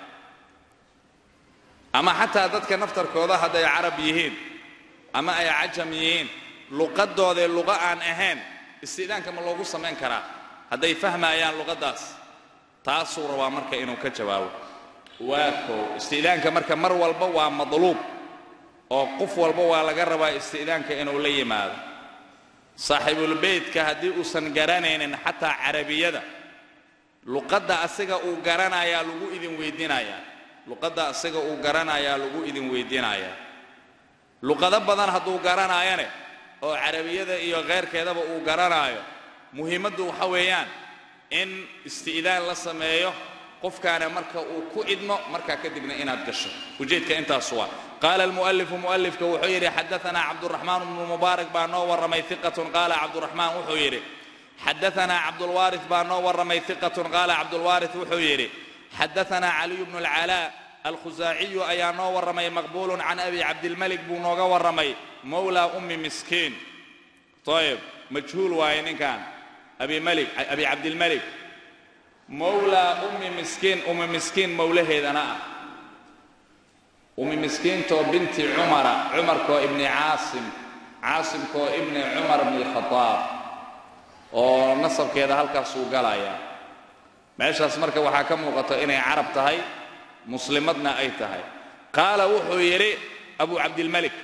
ama xataa dadka naftarkooda hadday carab yihiin ama ay cajam yihiin luqadoodae luqa aan ahayn isti'daanka ma loogu samayn karaa hadday fahmayaan luqaddaas taasuu rabaa marka inuu ka jawaabo waa koo isti'daanka marka mar walba waa madluub oo qof walba waa laga rabaa isti'daanka inuu la yimaado saaxiibulbeytka haddii uusan garanaynin xataa carabiyada luqadda asiga uu garanayaa lagu idin weydiinayaa luqadda asiga uu garanayaa lagu idin weydiinayaa luqado badan hadduu garanaayane oo carabiyada iyo kheyrkeedaba uu garanaayo muhiimaddu waxa weeyaan in isti'daan la sameeyo qofkaana marka uu ku idmo markaa kadibna inaad gasho ujeedka intaas waa qaala almu'alifu mu'alifka wuxuu yidhi xadaanaa cabduraxmaan bnu mubaarak baa noo warramay hiqatun qaala cabduraxmaan wuxuu yidhi xadaanaa cabdulwaarith baa noo warramay hiqatun qaala cabdulwaarith wuxuu yidhi xadaanaa caliyu bnu alcalaa alkhusaaciyu ayaa noo warramay maqbuulun can abi cabdilmalik buu nooga warramay mowlaa ummi miskiin ayib majhuul waaye ninkan abi malik abi cabdilmalik mowlaa ummi miskiin ummi miskiin mowlaheedana ah ummi miskiintoo binti cumara cumarkoo ibni caasim caasimkoo ibni cumar bni alkhadaab oo nasabkeeda halkaasuu galayaa meeshaas marka waxaa ka muuqata inay carab tahay muslimadna ay tahay qaala wuxuu yidhi abu cabdilmalik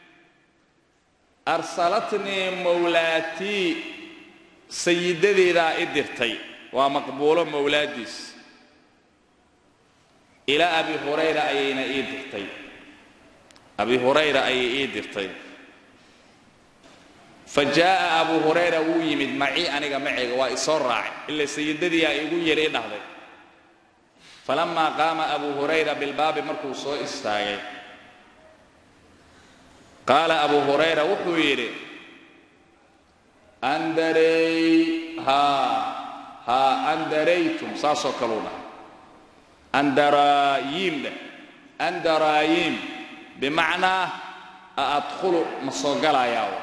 arsalatnii mowlaatii sayidadeedaa i dirtay waa maqbuulo mowlaadiis ilaa abi hurayra ayayna ii dirtay abi hurayra ayay ii dirtay fa jaa'a abu hurayra wuu yimid macii aniga maceyga waa isoo raacay ila sayidadiiaa igu yidhi i dhahday falamaa qaama abu hurayra bilbaabi markuu soo istaagay qaala abu hurayra wuxuu yidhi andarey haa haa andaraytum saasoo kaluu dhahay andaraayiim dheh andaraayiim bimacnaa a adkhulu ma soo galayaa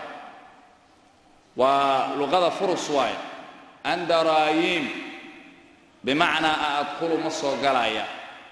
waa luqada furus waaye andaraayiim bimacnaa a adkhulu ma soo galaya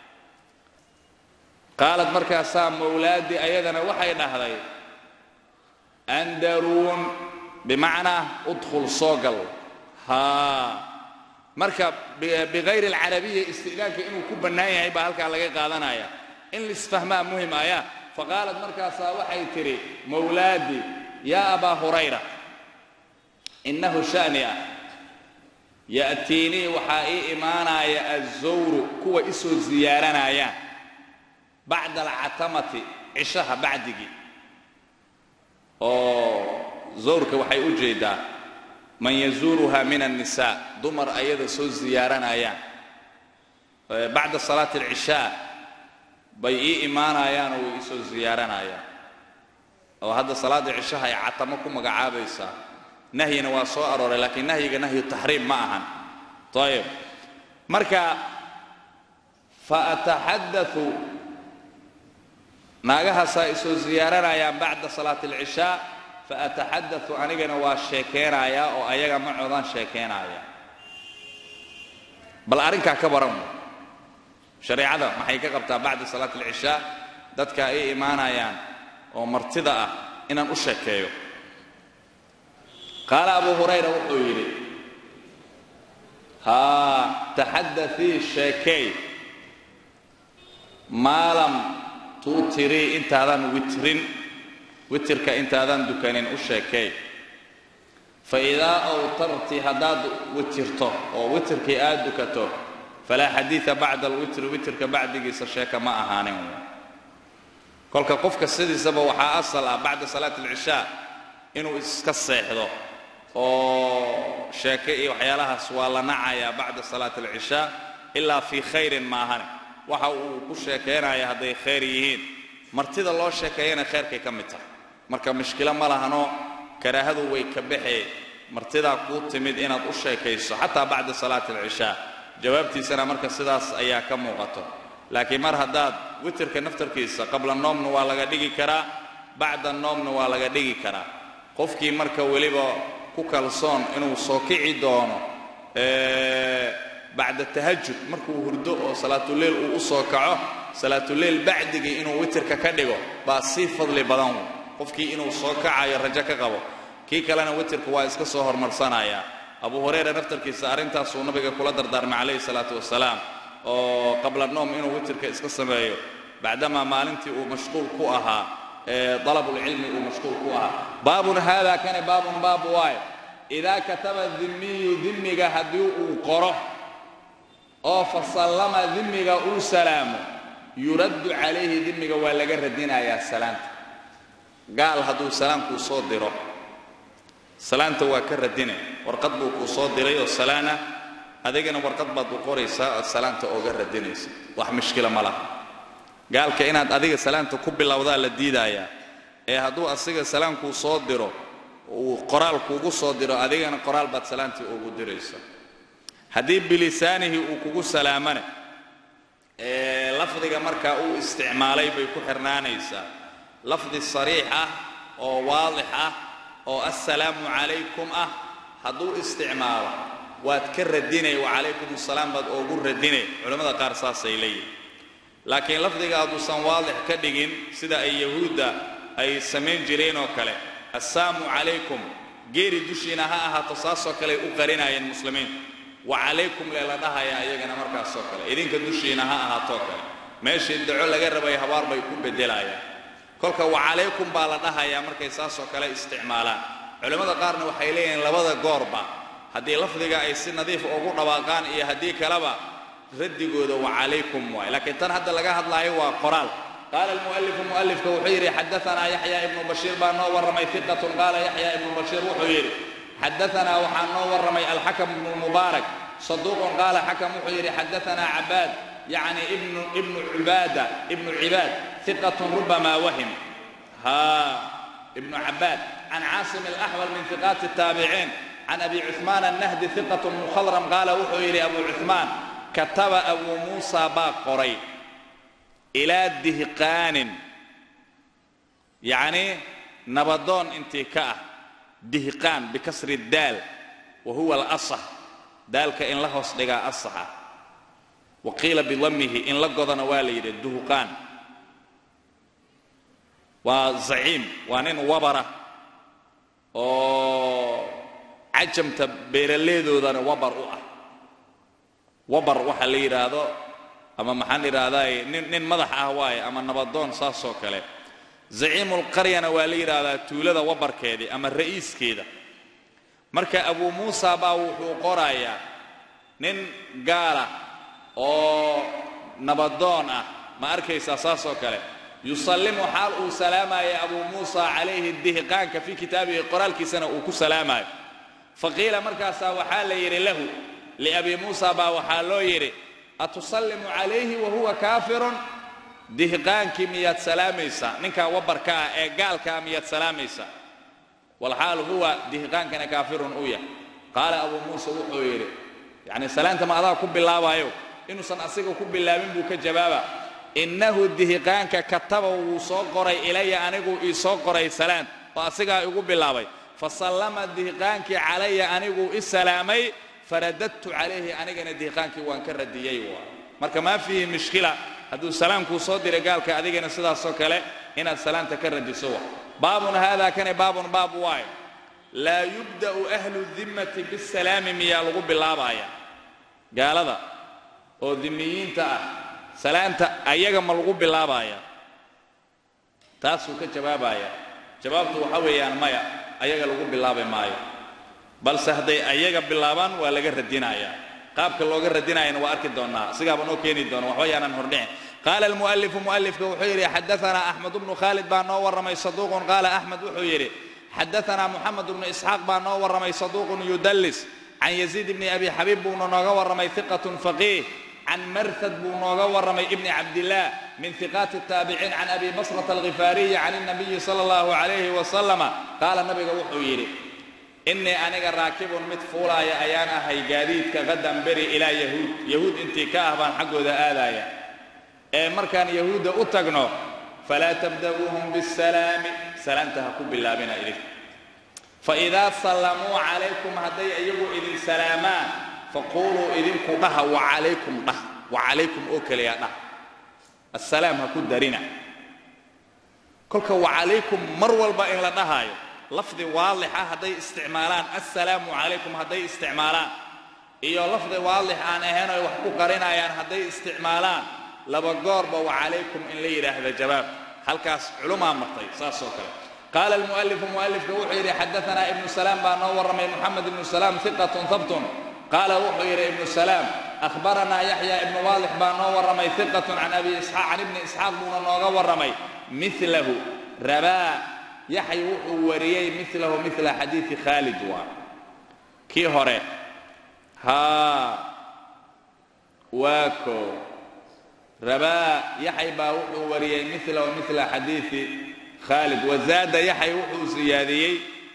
qaalad markaasaa mowlaaddii ayadana waxay dhahday andaruun bimacnaa udkhul soo gal haa marka bikayri alcarabiya isti'daanka inuu ku bannaan yahay baa halkaa laga qaadanaya in lisfahmaa muhim aya faqaalat markaasaa waxay tidhi mawlaadii yaa abaa hurayra innahu sha'ni ah ya'tiinii waxaa ii imaanaya azawru kuwa isoo ziyaaranayaan bacda alcatamati cishaha bacdigii oo zawrka waxay u jeedaa man yazuuruha min annisaa dumar ayada soo ziyaaranayaan bacda salaati alcishaa bay ii imaanayaan oo way isoo ziyaaranayaan oo hadda salaada cishaha ay catamo ku magacaabaysaa nahyina waa soo arooray laakiin nahyiga nahyu taxriim ma ahan ayib marka fa ataxadau naagahaasaa isoo ziyaaranayaan bacda salaati alcishaa fa ataxadau anigana waa sheekeynayaa oo ayaga macoodaan sheekeynaya bal arrinkaa ka baran shareecada maxay ka qabtaa bacda salaati alcishaa dadka ay imaanayaan oo martida ah inaan u sheekeeyo qaala abu hurayra wuxuu yidhi haa taxadaii sheekey maalam tuutirii intaadan witrin witirka intaadan dukanin u sheekey fa idaa awtarti haddaad witirto oo witirkii aad dukato falaa xadiida bacda alwitri witirka bacdigiisa sheeka ma ahaanin kolka qofka sidiisaba waxaa asal ah bacda salaati alcishaa inuu iska seexdo oo sheeke iyo waxyaalahaas waa la nacayaa bacda salaati alcishaa ilaa fii khayrin maahane waxa uu ku sheekaynaya hadday khayr yihiin martida loo sheekeeyana khayrkay ka mid tahay marka mushkilo ma lahano karaahadu way ka baxee martidaa kuu timid inaad u sheekayso xataa bacda salaati alcishaa jawaabtiisana marka sidaas ayaa ka muuqato laakiin mar haddaad witirka naftarkiisa qabla noomna waa laga dhigi karaa bacda noomna waa laga dhigi karaa qofkii marka weliba ku kalsoon inuu soo kici doono bacda tahajud markuu hurdo oo salaatuleil uu u soo kaco salaatuleil bacdigii inuu witirka ka dhigo baa sii fadli badan qofkii inuu soo kacayo rajo ka qabo kii kalena witirka waa iska soo hormarsanaya abu hurayra naftarkiisa arrintaasuu nabiga kula dardaarmay calayhi salaatu wasalaam oo qabla noom inuu witirka iska sameeyo bacdamaa maalintii uu mashquul ku ahaa dalabulcilmi uu mashquul ku ahaa baabun haada kani baabun baab waayo idaa kataba dimiyu dimiga haddii uu qoro oo fa sallama dimiga uu salaamo yuraddu calayhi dimiga waa laga radinayaa salaanta gaal hadduu salaamkuu soo diro salaanta waa ka radine warqad buu kuu soo diray oo salaana adigana warqad baad u qoraysaa ood salaanta ooga radinaysa wax mushkila ma laha gaalka inaad adiga salaanta ku bilowdaa la diidaayaa ee hadduu asiga salaamkuu soo diro uu qoraal kuugu soo diro adigana qoraal baad salaantii ugu diraysa haddii bilisaanihi uu kugu salaamane ee lafdiga markaa uu isticmaalay bay ku xirnaanaysaa lafdi sariix ah oo waadix ah oo assalaamu calaykum ah hadduu isticmaalo waad ka radinay wacalaykum assalaam baad oogu radinay culimmada qaar saasay leeyihin laakiin lafdiga hadduusan waadix ka dhigin sida ay yahuudda ay samayn jireen oo kale assaamu calaykum geeri dushiina ha ahaato saasoo kale ay u qarinaayeen muslimiintu wacalaykum lela dhahayaa iyagana markaasoo kale idinka dushiina ha ahaatoo kale meeshii daco laga rabay habaar bay ku beddelayaan kolka wacalaykum baa la dhahayaa markay saasoo kale isticmaalaan culimmada qaarna waxay leeyihiin labada goorba haddii lafdiga ay si nadiif ugu dhawaaqaan iyo haddii kaleba raddigooda wacalaykum waay laakiin tan hadda laga hadlaayo waa qoraal qaala almu'alifu mu'alifka wuxuu yidhi xadaanaa yaxya ibnu bashiir baa noo warramay fiqatun qaala yaxya ibnu bashiir wuxuu yidhi xadaanaa waxaa noo warramay alxakam ibnu mubaarak saduuqun qaala xakam wuxuu yidhi xadaanaa cabaad yacni ibnu ibnu cibaada ibnu cibaad hiqatun rubama wahim ha ibnu cabaad can caasim alaxwal min hiqaati الtaabiciin can abi cuثmaan annahdi hiqatun mukhadram qaala wuxuu yidhi abu cuثmaan kataba abuu muusa baa qoray ilaa dihqaanin yacni nabadoon intii ka ah dihqaan bikasri daal wa huwa alasax daalka in la hoos dhigaa asax ah wa qiila bidamihi in la godana waa la yidhi duhqaan waa zaciim waa nin wabara oo cajamta beeraleedoodana wabar u ah wabar waxa la yidhaahdo ama maxaan idhaahdaa nin nin madax ah waaye ama nabadoon saasoo kale zaciimulqaryana waa la yidhaahdaa tuulada wabarkeedii ama ra'iiskeeda marka abuu muusa baa wuxuu qorayaa nin gaala oo nabadoon ah ma arkaysaa saasoo kale yusallimu xaal uu salaamaya abuu muusa calayhi dihiqaanka fii kitaabihi qoraalkiisana uu ku salaamayo faqiila markaasaa waxaa la yidhi lahu liabii muusa baa waxaa loo yidhi atusallimu calayhi wa huwa kaafirun dihiqaankii miyaad salaamaysaa ninkaa wabarka ah ee gaalkaa miyaad salaamaysaa walxaal huwa dihiqaankana kaafirun u yahay qaala abuu muusa wuxuu yidhi yacni salaanta ma adaa ku bilaabayo inuusan asiga ku bilaabin buu ka jawaaba innahu dihiqaanka kataba wuu soo qoray ilaya anigu ii soo qoray salaan oo asigaa igu bilaabay fasallama dihiqaankii calaya aniguu i salaamay faradadtu calayhi anigana dihiqaankii waan ka radiyey waa marka maa fiihi mushkila hadduu salaamkuu soo diray gaalka adigana sidaasoo kale inaad salaanta ka radiso wa baabun haadaa kani baabun baab waayo laa yubda'u ahlu dimmati bisalaami miyaa lagu bilaabaaya gaalada oo dimiyiinta ah salaanta ayaga ma lagu bilaabaaya taasuu ka jawaabaya jawaabtu waxa weeyaan maya ayaga lagu bilaabi maayo balse hadday ayaga bilaabaan waa laga radinayaa qaabka looga radinayana waa arki doonnaa sigaaba noo keeni doona waxba yaanan hordhicin qaala almu'alifu mu'alifka wuxuu yidhi xadaanaa axmed bnu khaalid baa noo warramay saduuqun qaala axmed wuxuu yidhi xadaanaa moxamed bnu isxaaq baa noo warramay saduuqun yudallis can yaziid bni abi xabiib buuna nooga warramay hiqatun faqiih can marhad buu nooga warramay ibni cabdillaah min hiqaati الtaabiciin can abi basrata alghifaariyi can الnabiyi sala allahu calayhi wasalama qaala nabiga wuxuu yidhi innii aniga raakibun mid fuulaaya ayaan ahay gaadiidka qadan beri ilaa yahuud yahuud intii ka ah baan xaggooda aadaaya ee markaan yahuudda u tagno falaa tabda'uuhum bisalaami salaamta ha ku bilaabina idin faidaa sallamuu calaykum hadday iyagu idin salaamaan faquuluu idinku dhaha wacalaykum dhah wacalaykum oo keliya dhah assalaam ha ku darina kolka wacalaykum mar walba in la dhahaayo lafdi waalix ah hadday isticmaalaan assalaamu calaykum hadday isticmaalaan iyo lafdi waalix aan ahayn oy wax ku qarinayaan hadday isticmaalaan laba goorba wacalaykum in la yidhaahda jawaab halkaas culumaa martay saasoo kale qaala almu'alifu mu'alifka wuxuu yidhi xadaanaa ibnu salaam baa noo warramay moxamed ibnu salaam hiqatun habtun qaala wuxuu yidhi ibnu salaam ahbaranaa yaxya ibnu waalix baa noo warramay hiqatun can abi isxaaq can ibni isxaaq buuna nooga warramay milahu rabaa yaxay wuxuu wariyey milahu mila xadiidi khaalid waa kii hore haa waa koo rabaa yaxay baa wuxuu wariyey milahu mila xadiidi khaalid wazaada yaxay wuxuu siyaadiyey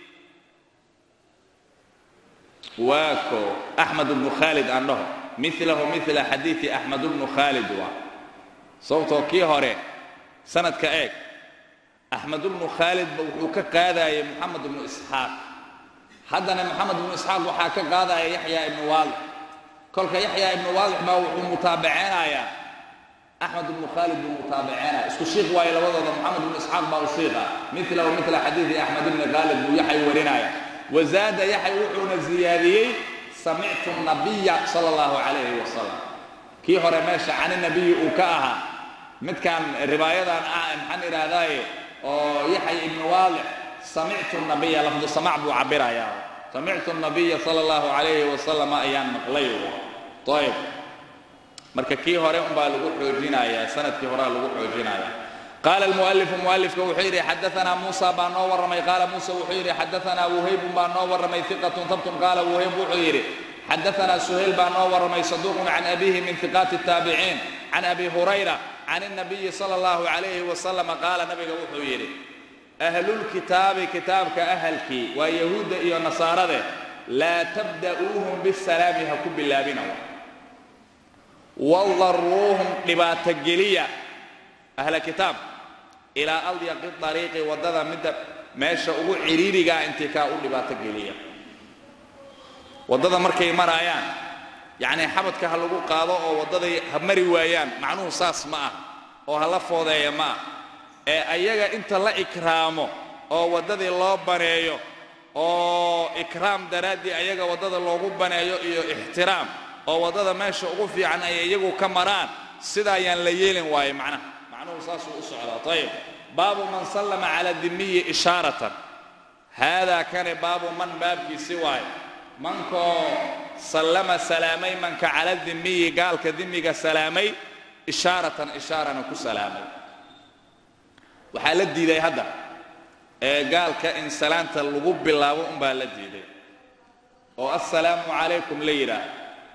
waa koo axmed bnu khaalid aan dhaho milahu mila xadiidi axmed bnu khaalid waa sababtoo kii hore sanadka eeg axmed bnu khaalidba wuxuu ka qaadayay moxamed ibnu isxaaq haddana moxamed ibnu isxaaq waxaa ka qaadaya yaxya ibnu waalix kolka yaxya ibnu waalix baa wuxuu mutaabaceynayaa axmed ibnu khaalid buu mutaabaceynaya isku shiiq waayo labadooda moxamed ibnu isxaaq baa u shiiqa milahu mila xadiidi axmed ibni khaalid buu yaxay warinaya wazaada yaxay wuxuuna ziyaadiyey samictu nabiya sala allahu calayhi wasalam kii hore meesha cani nabiyi uu ka ahaa midkan ribaayadan ah maxaan idhaahdaaye oo yaxay ibnu waalix samictu nabiya lafdu samac buu cabirayaa samictu nabiya sala allahu calayhi wasalam ayaan maqlay ayb marka kii hore unbaa lagu xoojinayaa sanadkii horea lagu xoojinaya qaala almu'alifu mu'alifka wuxuu yidhi xadaanaa muusa baa noo warramay qaala muusa wuxuu yidhi xadaanaa wuhaybun baa noo warramay hiqatun habtun qaala wuhayb wuxuu yidhi xadaanaa suhayl baa noo warramay saduuqun can abihi min hiqaati الtaabiciin can abi hurayra can الnabiyi salى اllahu calayhi wasalam qaala nabiga wuxuu yidhi ahlulkitaabi kitaabka ahalkii waa yahuudda iyo nasaarade laa tabda'uuhum bisalaami ha ku bilaabina wadaruuhum dhibaatogeliya ahla kitaab ilaa adyaqi ariiqi waddada midda meesha ugu ciriirigaa intii kaa u dhibaato geliya waddada markay maraayaan yacnii xabadka ha lagu qaado oo waddaday ha mari waayaan macnuhu saas ma ah oo ha la foodeeya ma ah ee ayaga inta la ikraamo oo waddadii loo baneeyo oo ikraam daraaddii ayaga waddada loogu baneeyo iyo ixtiraam oo waddada meesha ugu fiican ay iyagu ka maraan sidaa ayaan la yeelin waaye macnaha macnuhu saasuu u socdaa ayib baabu man sallama cala dimiyi ishaaratan haadaa kane baabu man baabkiisi waaye mankoo sallama salaamay manka cala dimiyi gaalka dimiga salaamay ishaaratan ishaarana ku salaamay waxaa la diiday hadda ee gaalka in salaanta lagu bilaabo unbaa la diiday oo assalaamu calaykum la yidhaah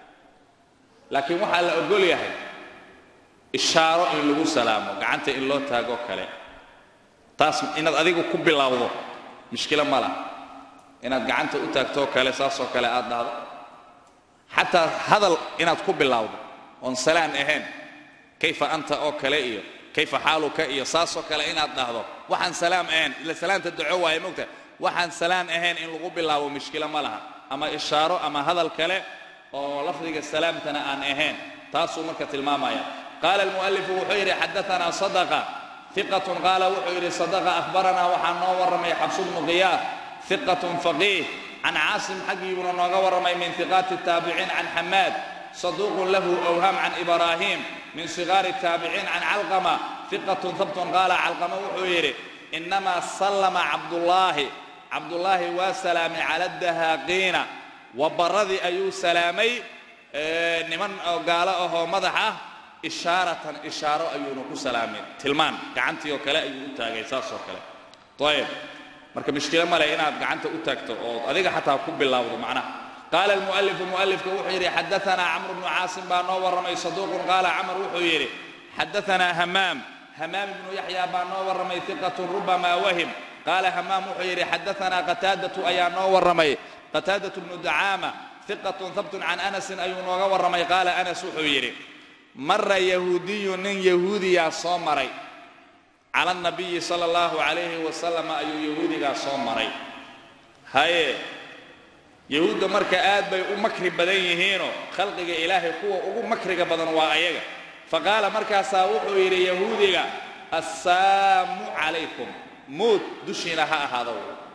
laakiin waxaa la ogol yahay ishaaro in lagu salaamo gacanta in loo taagoo kale taas inaad adigu ku bilowdo mushkilo ma laha inaad gacanta u taagtoo kale saasoo kale aad dhahdo xataa hadal inaad ku bilowdo oon salaan ahayn kayfa anta oo kale iyo kayfa xaaluka iyo saasoo kale inaad dhahdo waxaan salaam ahayn ila salaanta daco waaye mogta waxaan salaan ahayn in lagu bilaabo mushkilo ma laha ama ishaaro ama hadal kale oo lafdiga salaamtana aan ahayn taasuu marka tilmaamaya qaala almu'alifu wuxuu yidhi xadaanaa sadaqa iqatun qaala wuxuu yidhi sadaqa ahbaranaa waxaa noo warramay xabsu bnu qiyaas iqatun faqiih can caasim xaggiibuna nooga warramay min iqaati taabiciin can xamaad saduuqun lahu awhaam can ibraahim min sigaari taabiciin can calqama iqatun habtun qaala calqama wuxuu yidhi inamaa sallama cabdullaahi cabdullaahi waa salaamay cala dahaaqiina wabaradii ayuu salaamay niman oo gaalo ahoo madax ah ishaaratan ishaaro ayuuna ku salaamay tilmaan gacantii oo kale ayuu u taagay saas oo kale ayib marka mushkilo male inaad gacanta u taagto oo adiga xataa ku bilowdo macnaha qaala almu'alifu mu'alifka wuxuu yidhi xadaanaa camru bnu caasim baa noo warramay saduuqun qaala camar wuxuu yidhi xadaanaa hamaam hamaam ibnu yaxya baa noo warramay iqatun rubamaa wahim qaala hamaam wuxuu yidhi xadaanaa qataadatu ayaa noo warramay qataadatu bnu dacaama iqatun habtun can anasin ayuu nooga warramay qaala anas wuxuu yidhi mara yahuudiyu nin yahuudiyaa soo maray cala nabiyi sala allahu calayhi wasalam ayuu yahuudigaa soo maray haye yahuudda marka aad bay u makri badan yihiinoo khalqiga ilaahay kuwa ugu makriga badan waa ayaga faqaala markaasaa wuxuu yidhi yahuudiga assaamu calaykum muud dushiina ha ahaado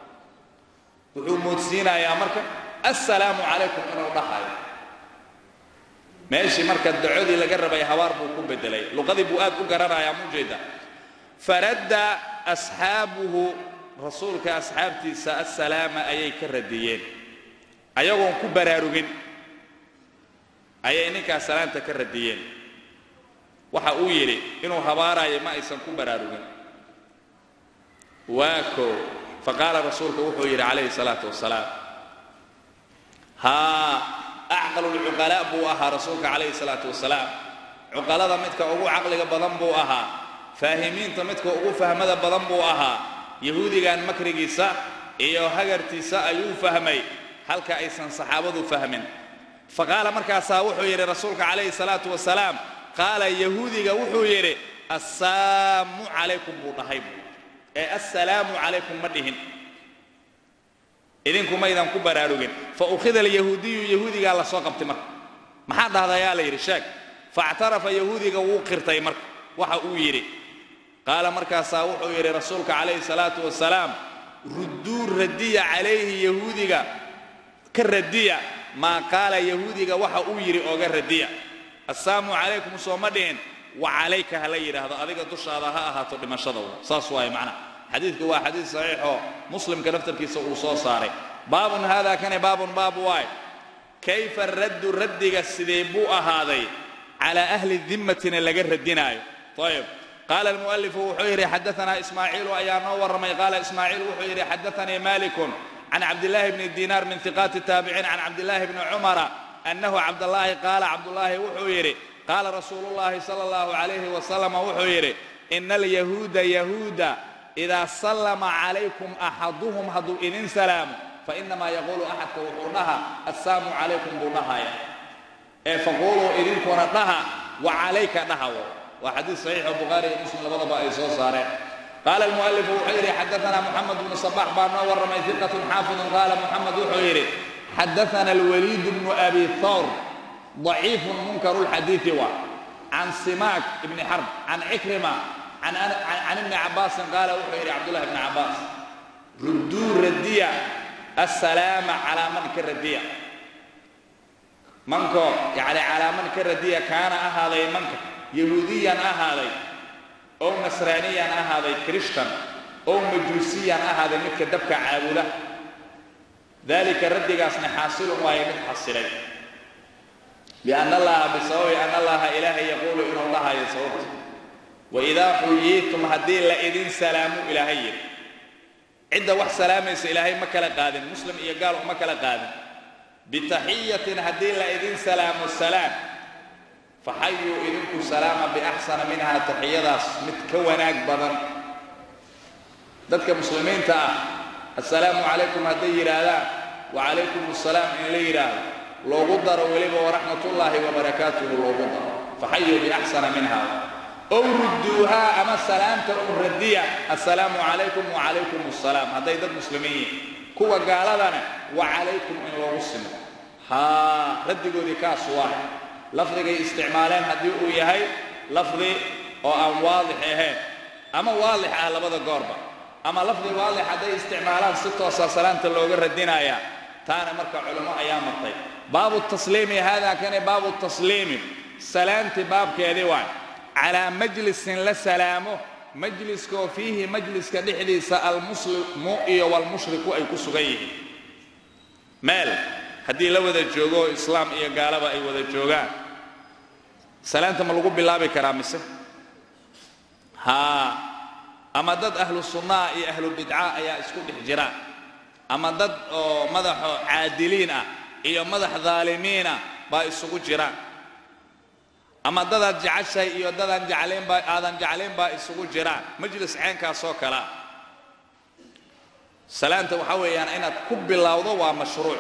wuxuu moodsiinayaa marka assalaamu calaykum inuu dhahayo meeshii marka dacodii laga rabay habaar buu ku bedelay luqadii buu aad u garanayaa mujeeda faradda asxaabuhu rasuulka asxaabtiisa assalaama ayay ka radiyeen ayagoon ku baraarugin ayay ninkaas salaanta ka radiyeen waxa uu yidhi inuu habaarayo ma aysan ku baraarugin waa koo faqaala rasuulka wuxuu yidhi calayhi salaatu wasalaam haa acqalu lcuqalaa buu ahaa rasuulka calayhi salaatu wasalaam cuqalada midka ugu caqliga badan buu ahaa faahimiinta midka ugu fahmada badan buu ahaa yahuudigan makrigiisa iyo hagartiisa ayuu fahmay halka aysan saxaabadu fahmin faqaala markaasaa wuxuu yidhi rasuulka calayhi salaatu wasalaam qaala yahuudiga wuxuu yidhi assaamu calaykum buu dhahay ee assalaamu calaykum ma dhihin idinkumaydan ku baraarugin fa ukhida alyahuudiyu yahuudigaa la soo qabtay marka maxaa dhahdayaa la yidhi sheeg faactarafa yahuudiga wuu qirtay marka waxa uu yidhi qaala markaasaa wuxuu yidhi rasuulka calayhi salaatu wasalaam rudduu radiya calayhi yahuudiga ka radiya maa qaala yahuudiga waxa uu yidhi ooga radiya assaamu calaykum sooma dhihin wa calayka ha la yidhaahdo adiga dushaada ha ahaato dhimashada saas waaye macnaha xadiidku waa xadiid saxiixoo muslimka naftarkiisa uu soo saaray baabun haadaa kani baabun baab waay kayfa raddu raddiga sidee buu ahaaday calaa ahli dimmatina laga radinaayo ayib qaala almu'alifu wuxuu yidhi xadaanaa ismaaciilu ayaa noo warramay qaala ismaaciil wuxuu yidhi xadaanii malikun can cabdillaahi bni dinaar min hiqaati taabiciin can cabdillaahi bni cumara annahu cabdallaahi qaala cabdullaahi wuxuu yidhi qaala rasuulullaahi sala allahu calayhi wasalama wuxuu yidhi ina alyahuuda yahuuda idaa sallama calaykum axaduhum hadduu idin salaamo fainamaa yaquulu axadka wuxuu dhaha assaamu calaykum buu dhahaya ee faquuluu idinkuna dhaha wa calayka dhahawo waa xadiid saxiixo bukhaari iyo muslim labadaba ay soo saareen qaala almu'alifu wuxuu yidhi xadaanaa moxamed bnu sabax baa noo warramay hiqatun xaafidun qaala moxamed wuxuu yidhi xadaana alwaliid bnu abi thawr ضaciifun munkaru lxadiidi wa can simaak ibni xarb can cikrima can ibni cabaasin qaala wuxuu yidhi cabdullahi bni cabbaas rudduu radiya assalaama calaa man ka radiya manko yacni calaa man ka radiya kaana ahaaday manka yahuudiyan ahaaday ow nasraaniyan ahaaday krishtan ow majuusiyan ahaaday midka dabka caabuda dalika raddigaasna xaasilun waayo mid xasilay bianna allaha bisababi anna allaha ilaahay yaquulu inuu dhahayo sababta waidaa xuyiitum haddii la idin salaamu ilaahay yidhi cidda wax salaamaysa ilaahay ma kala qaadin muslim iyo gaal uma kala qaadin bitaxiyatin haddii la idin salaamo salaam faxayuu idinku salaama biaxsana minhaa taxiyadaas mid ka wanaag badan dadka muslimiinta ah assalaamu calaykum hadday yidhaahdaan wacalaykum assalaam in la yidhaahdo loogu daro weliba waraxmatullaahi wabarakaatuhu loogu daro faxayuu biaxsana minha ow rudduuhaa ama salaamta u radiya assalaamu calaykum wacalaykum assalaam hadday dad muslimiin yihin kuwa gaaladana wacalaykum in loogu simo haa raddigoodii kaas waa lafdigay isticmaaleen haddii uu yahay lafdi oo aan waadix ahayn ama waadix ah labada goorba ama lafdi waadix hadday isticmaalaan si toosaa salaamta looga radinayaa taana marka culimo ayaa martay baabu tasliimi haadaa kani baabu tasliimi salaamti baabkeedii waay calaa majlisin la salaamo majliskaoo fiihi majliska dhexdiisa almuslimu iyo walmushriku ay ku sugan yihiin meel haddii la wada joogo islaam iyo gaalaba ay wada joogaan salaamta ma lagu bilaabi karaa mise haa ama dad ahlu sunnaa iyo ahlu bidca ayaa isku dhex jira ama dad oo madaxo caadiliin ah iyo madax daalimiinah baa isugu jiraan ama dadaad jeceshahay iyo dadaan jeclaynbaa aadan jeclayn baa isugu jiraan majlis ceenkaasoo kalea salaanta waxaa weeyaan inaad ku bilowdo waa mashruuc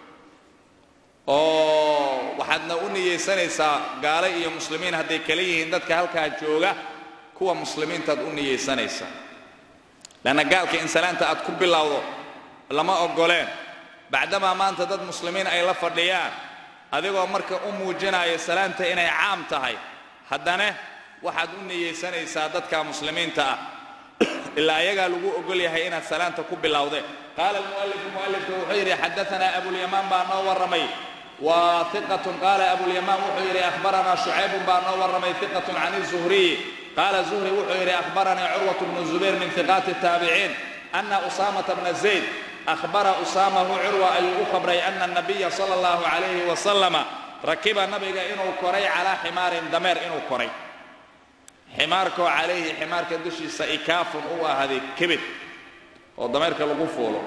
oo waxaadna u niyeysanaysaa gaale iyo muslimiin hadday kala yihiin dadka halkaa jooga kuwa muslimiintaad u niyeysanaysaa leanna gaalka in salaanta aad ku bilowdo lama oggoleen bacdamaa maanta dad muslimiin ay la fadhiyaan adigoo marka u muujinaya salaanta inay caam tahay haddana waxaad u niyeysanaysaa dadka muslimiinta ah ilaa ayagaa lagu ogol yahay inaad salaanta ku bilowdeen qaala almu'alifu mu'alifku wuxuu yidhi xadaanaa abulyamaan baa noo warramay wa iqatun qaala abulyamaan wuxuu yidhi akhbaranaa shucaybun baa noo warramay iqatun can izuhriyi qaala zuhri wuxuu yidhi akhbaranii curwat bnu zubayr min iqaati الtaabiciin ana usaamata bna zayd ahbara usaamahu curwa ayuu u khabray ana الnabiya sala اllahu calayhi wasalama rakiba nabiga inuu koray calaa ximaarin dameer inuu koray ximaarkoo calayhi ximaarka dushiisa ikaafun u ahaaday kebid oo dameerka lagu fuulo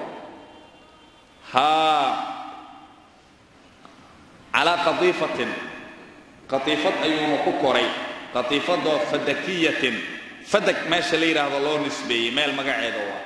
haa calaa qatiifatin qatiifad ayuuna ku koray qatiifadoo fadakiyatin fadag meesha la yidhaahdo loo nisbeeyey meel magaceeda waa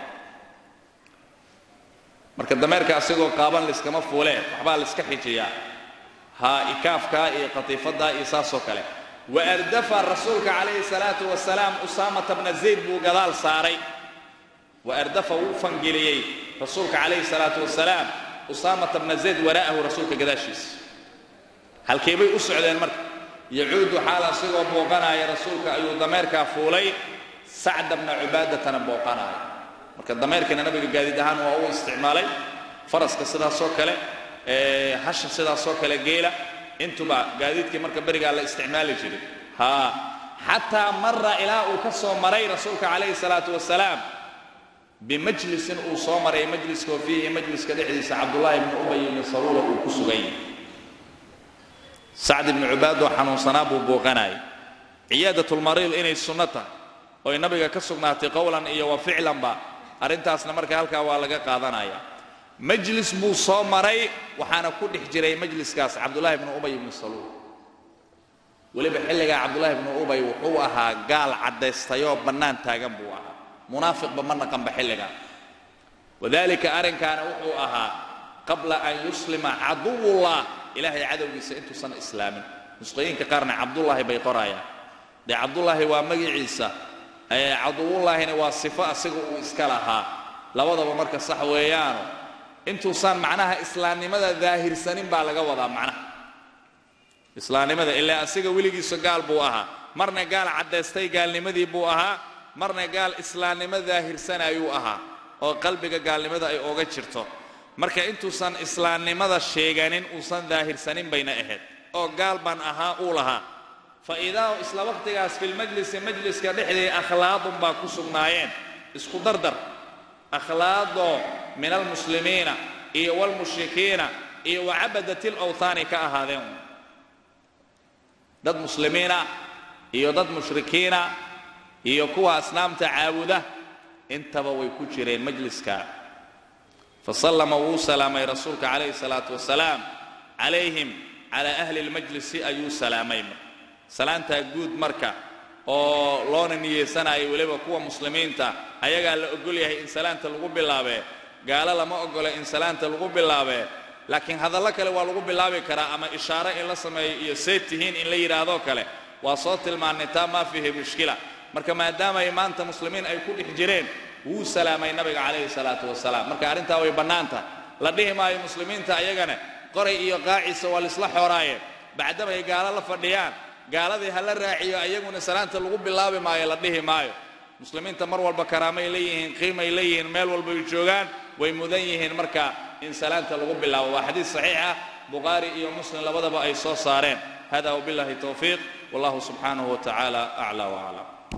marka dameerka asigoo qaaban liskama fuulee waxbaa laiska xijiyaa haa ikaafkaa iyo qatiifaddaa iyo saasoo kale wa ardafa rasuulka calayhi salaatu wasalaam usaamata bna zayd buu gadaal saaray wa ardafa wuu fangeliyey rasuulka calayhi salaatu wasalaam usaamata bna zayd waraa'ahu rasuulka gadaashiisa halkeebay u socdeen marka yacuudu xaal asigoo booqanaaya rasuulka ayuu dameerkaa fuulay sacda bna cubaadatana booqanaaya marka dameerkana nabiga gaadiid ahaan waa u isticmaalay faraska sidaasoo kale hasha sidaasoo kale geela intuba gaadiidkii marka berigaa la isticmaali jiray haa xataa mara ilaa uu ka soo maray rasuulka calayhi salaatu wasalaam bimajlisin uu soo maray majliskoo fiihi majliska dhexdiisa cabdullaahi bni ubay ibni saruula uu ku sugan yahay sacd ibni cubaadoo xanuunsanaa buu booqanayay ciyaadatulmariid inay sunno tahay oy nabiga ka sugnaatay qowlan iyo wa ficlanba arrintaasna marka halkaa waa laga qaadanaya majlis buu soo maray waxaana ku dhex jiray majliskaas cabdullaahi bnu ubay ibnu saluul weliba xilligaa cabdullaahi bnu ubay wuxuu ahaa gaal caddaystayoo bannaan taagan buu ahaa munaafiqba ma naqanba xilligaa wadaalika arrinkaana wuxuu ahaa qabla an yuslima caduwullah ilaahay cadowgiisa intuusan islaamin nusqooyinka qaarna cabdullaahi bay qorayaan dee cabdullaahi waa magiciisa caduwullaahina waa sifo asiga uu iska lahaa labadaba marka sax weeyaano intuusan macnaha islaamnimada daahirsanin baa laga wadaa macnaha islaamnimada ilaa asiga weligiisa gaal buu ahaa marna gaal caddaystay gaalnimadii buu ahaa marna gaal islaamnimo daahirsanayuu ahaa oo qalbiga gaalnimada ay oga jirto marka intuusan islaamnimada sheeganin uusan daahirsanin bayna ahayd oo gaal baan ahaa uu lahaa fa idaa isla waqtigaas filmajlisi majliska dhexdii akhlaaqun baa ku sugnaayeen isku dardar akhlaaqoo min almuslimiina iyo waalmushrikiina iyo wacabadati lawthaani ka ahaadeen dad muslimiina iyo dad mushrikiina iyo kuwa asnaamta caabuda intaba way ku jireen majliska fasallama wuu salaamay rasuulka calayhi salaatu wasalaam calayhim calaa ahli lmajlisi ayuu salaamay salaantaa guud marka oo loona niyeysanayo weliba kuwa muslimiinta ayagaa la ogol yahay in salaanta lagu bilaabee gaalo lama ogola in salaanta lagu bilaabee laakiin hadallo kale waa lagu bilaabi karaa ama ishaaro in la sameeyo iyo seed tihiin in la yidhaahdoo kale waa soo tilmaannay taa maa fiihi mushkila marka maadaama ay maanta muslimiin ay ku dhex jireen wuu salaamay nabiga calayhi salaatu wasalaam marka arrintaa way bannaan tahay la dhihi maayo muslimiinta ayagana qoray iyo qaaciisa waa laisla xooraaye bacdama ay gaalo la fadhiyaan gaaladii ha la raaciyo ayaguna salaanta lagu bilaabi maayo la dhihi maayo muslimiinta mar walba karaamay leeyihiin qiimay leeyihiin meel walbay joogaan way mudan yihiin marka in salaanta lagu bilaabo waa xadiis saxiix ah bukhaari iyo muslim labadaba ay soo saareen hada wabillahi towfiiq wallahu subxaanahu wa tacaala aclaa waclam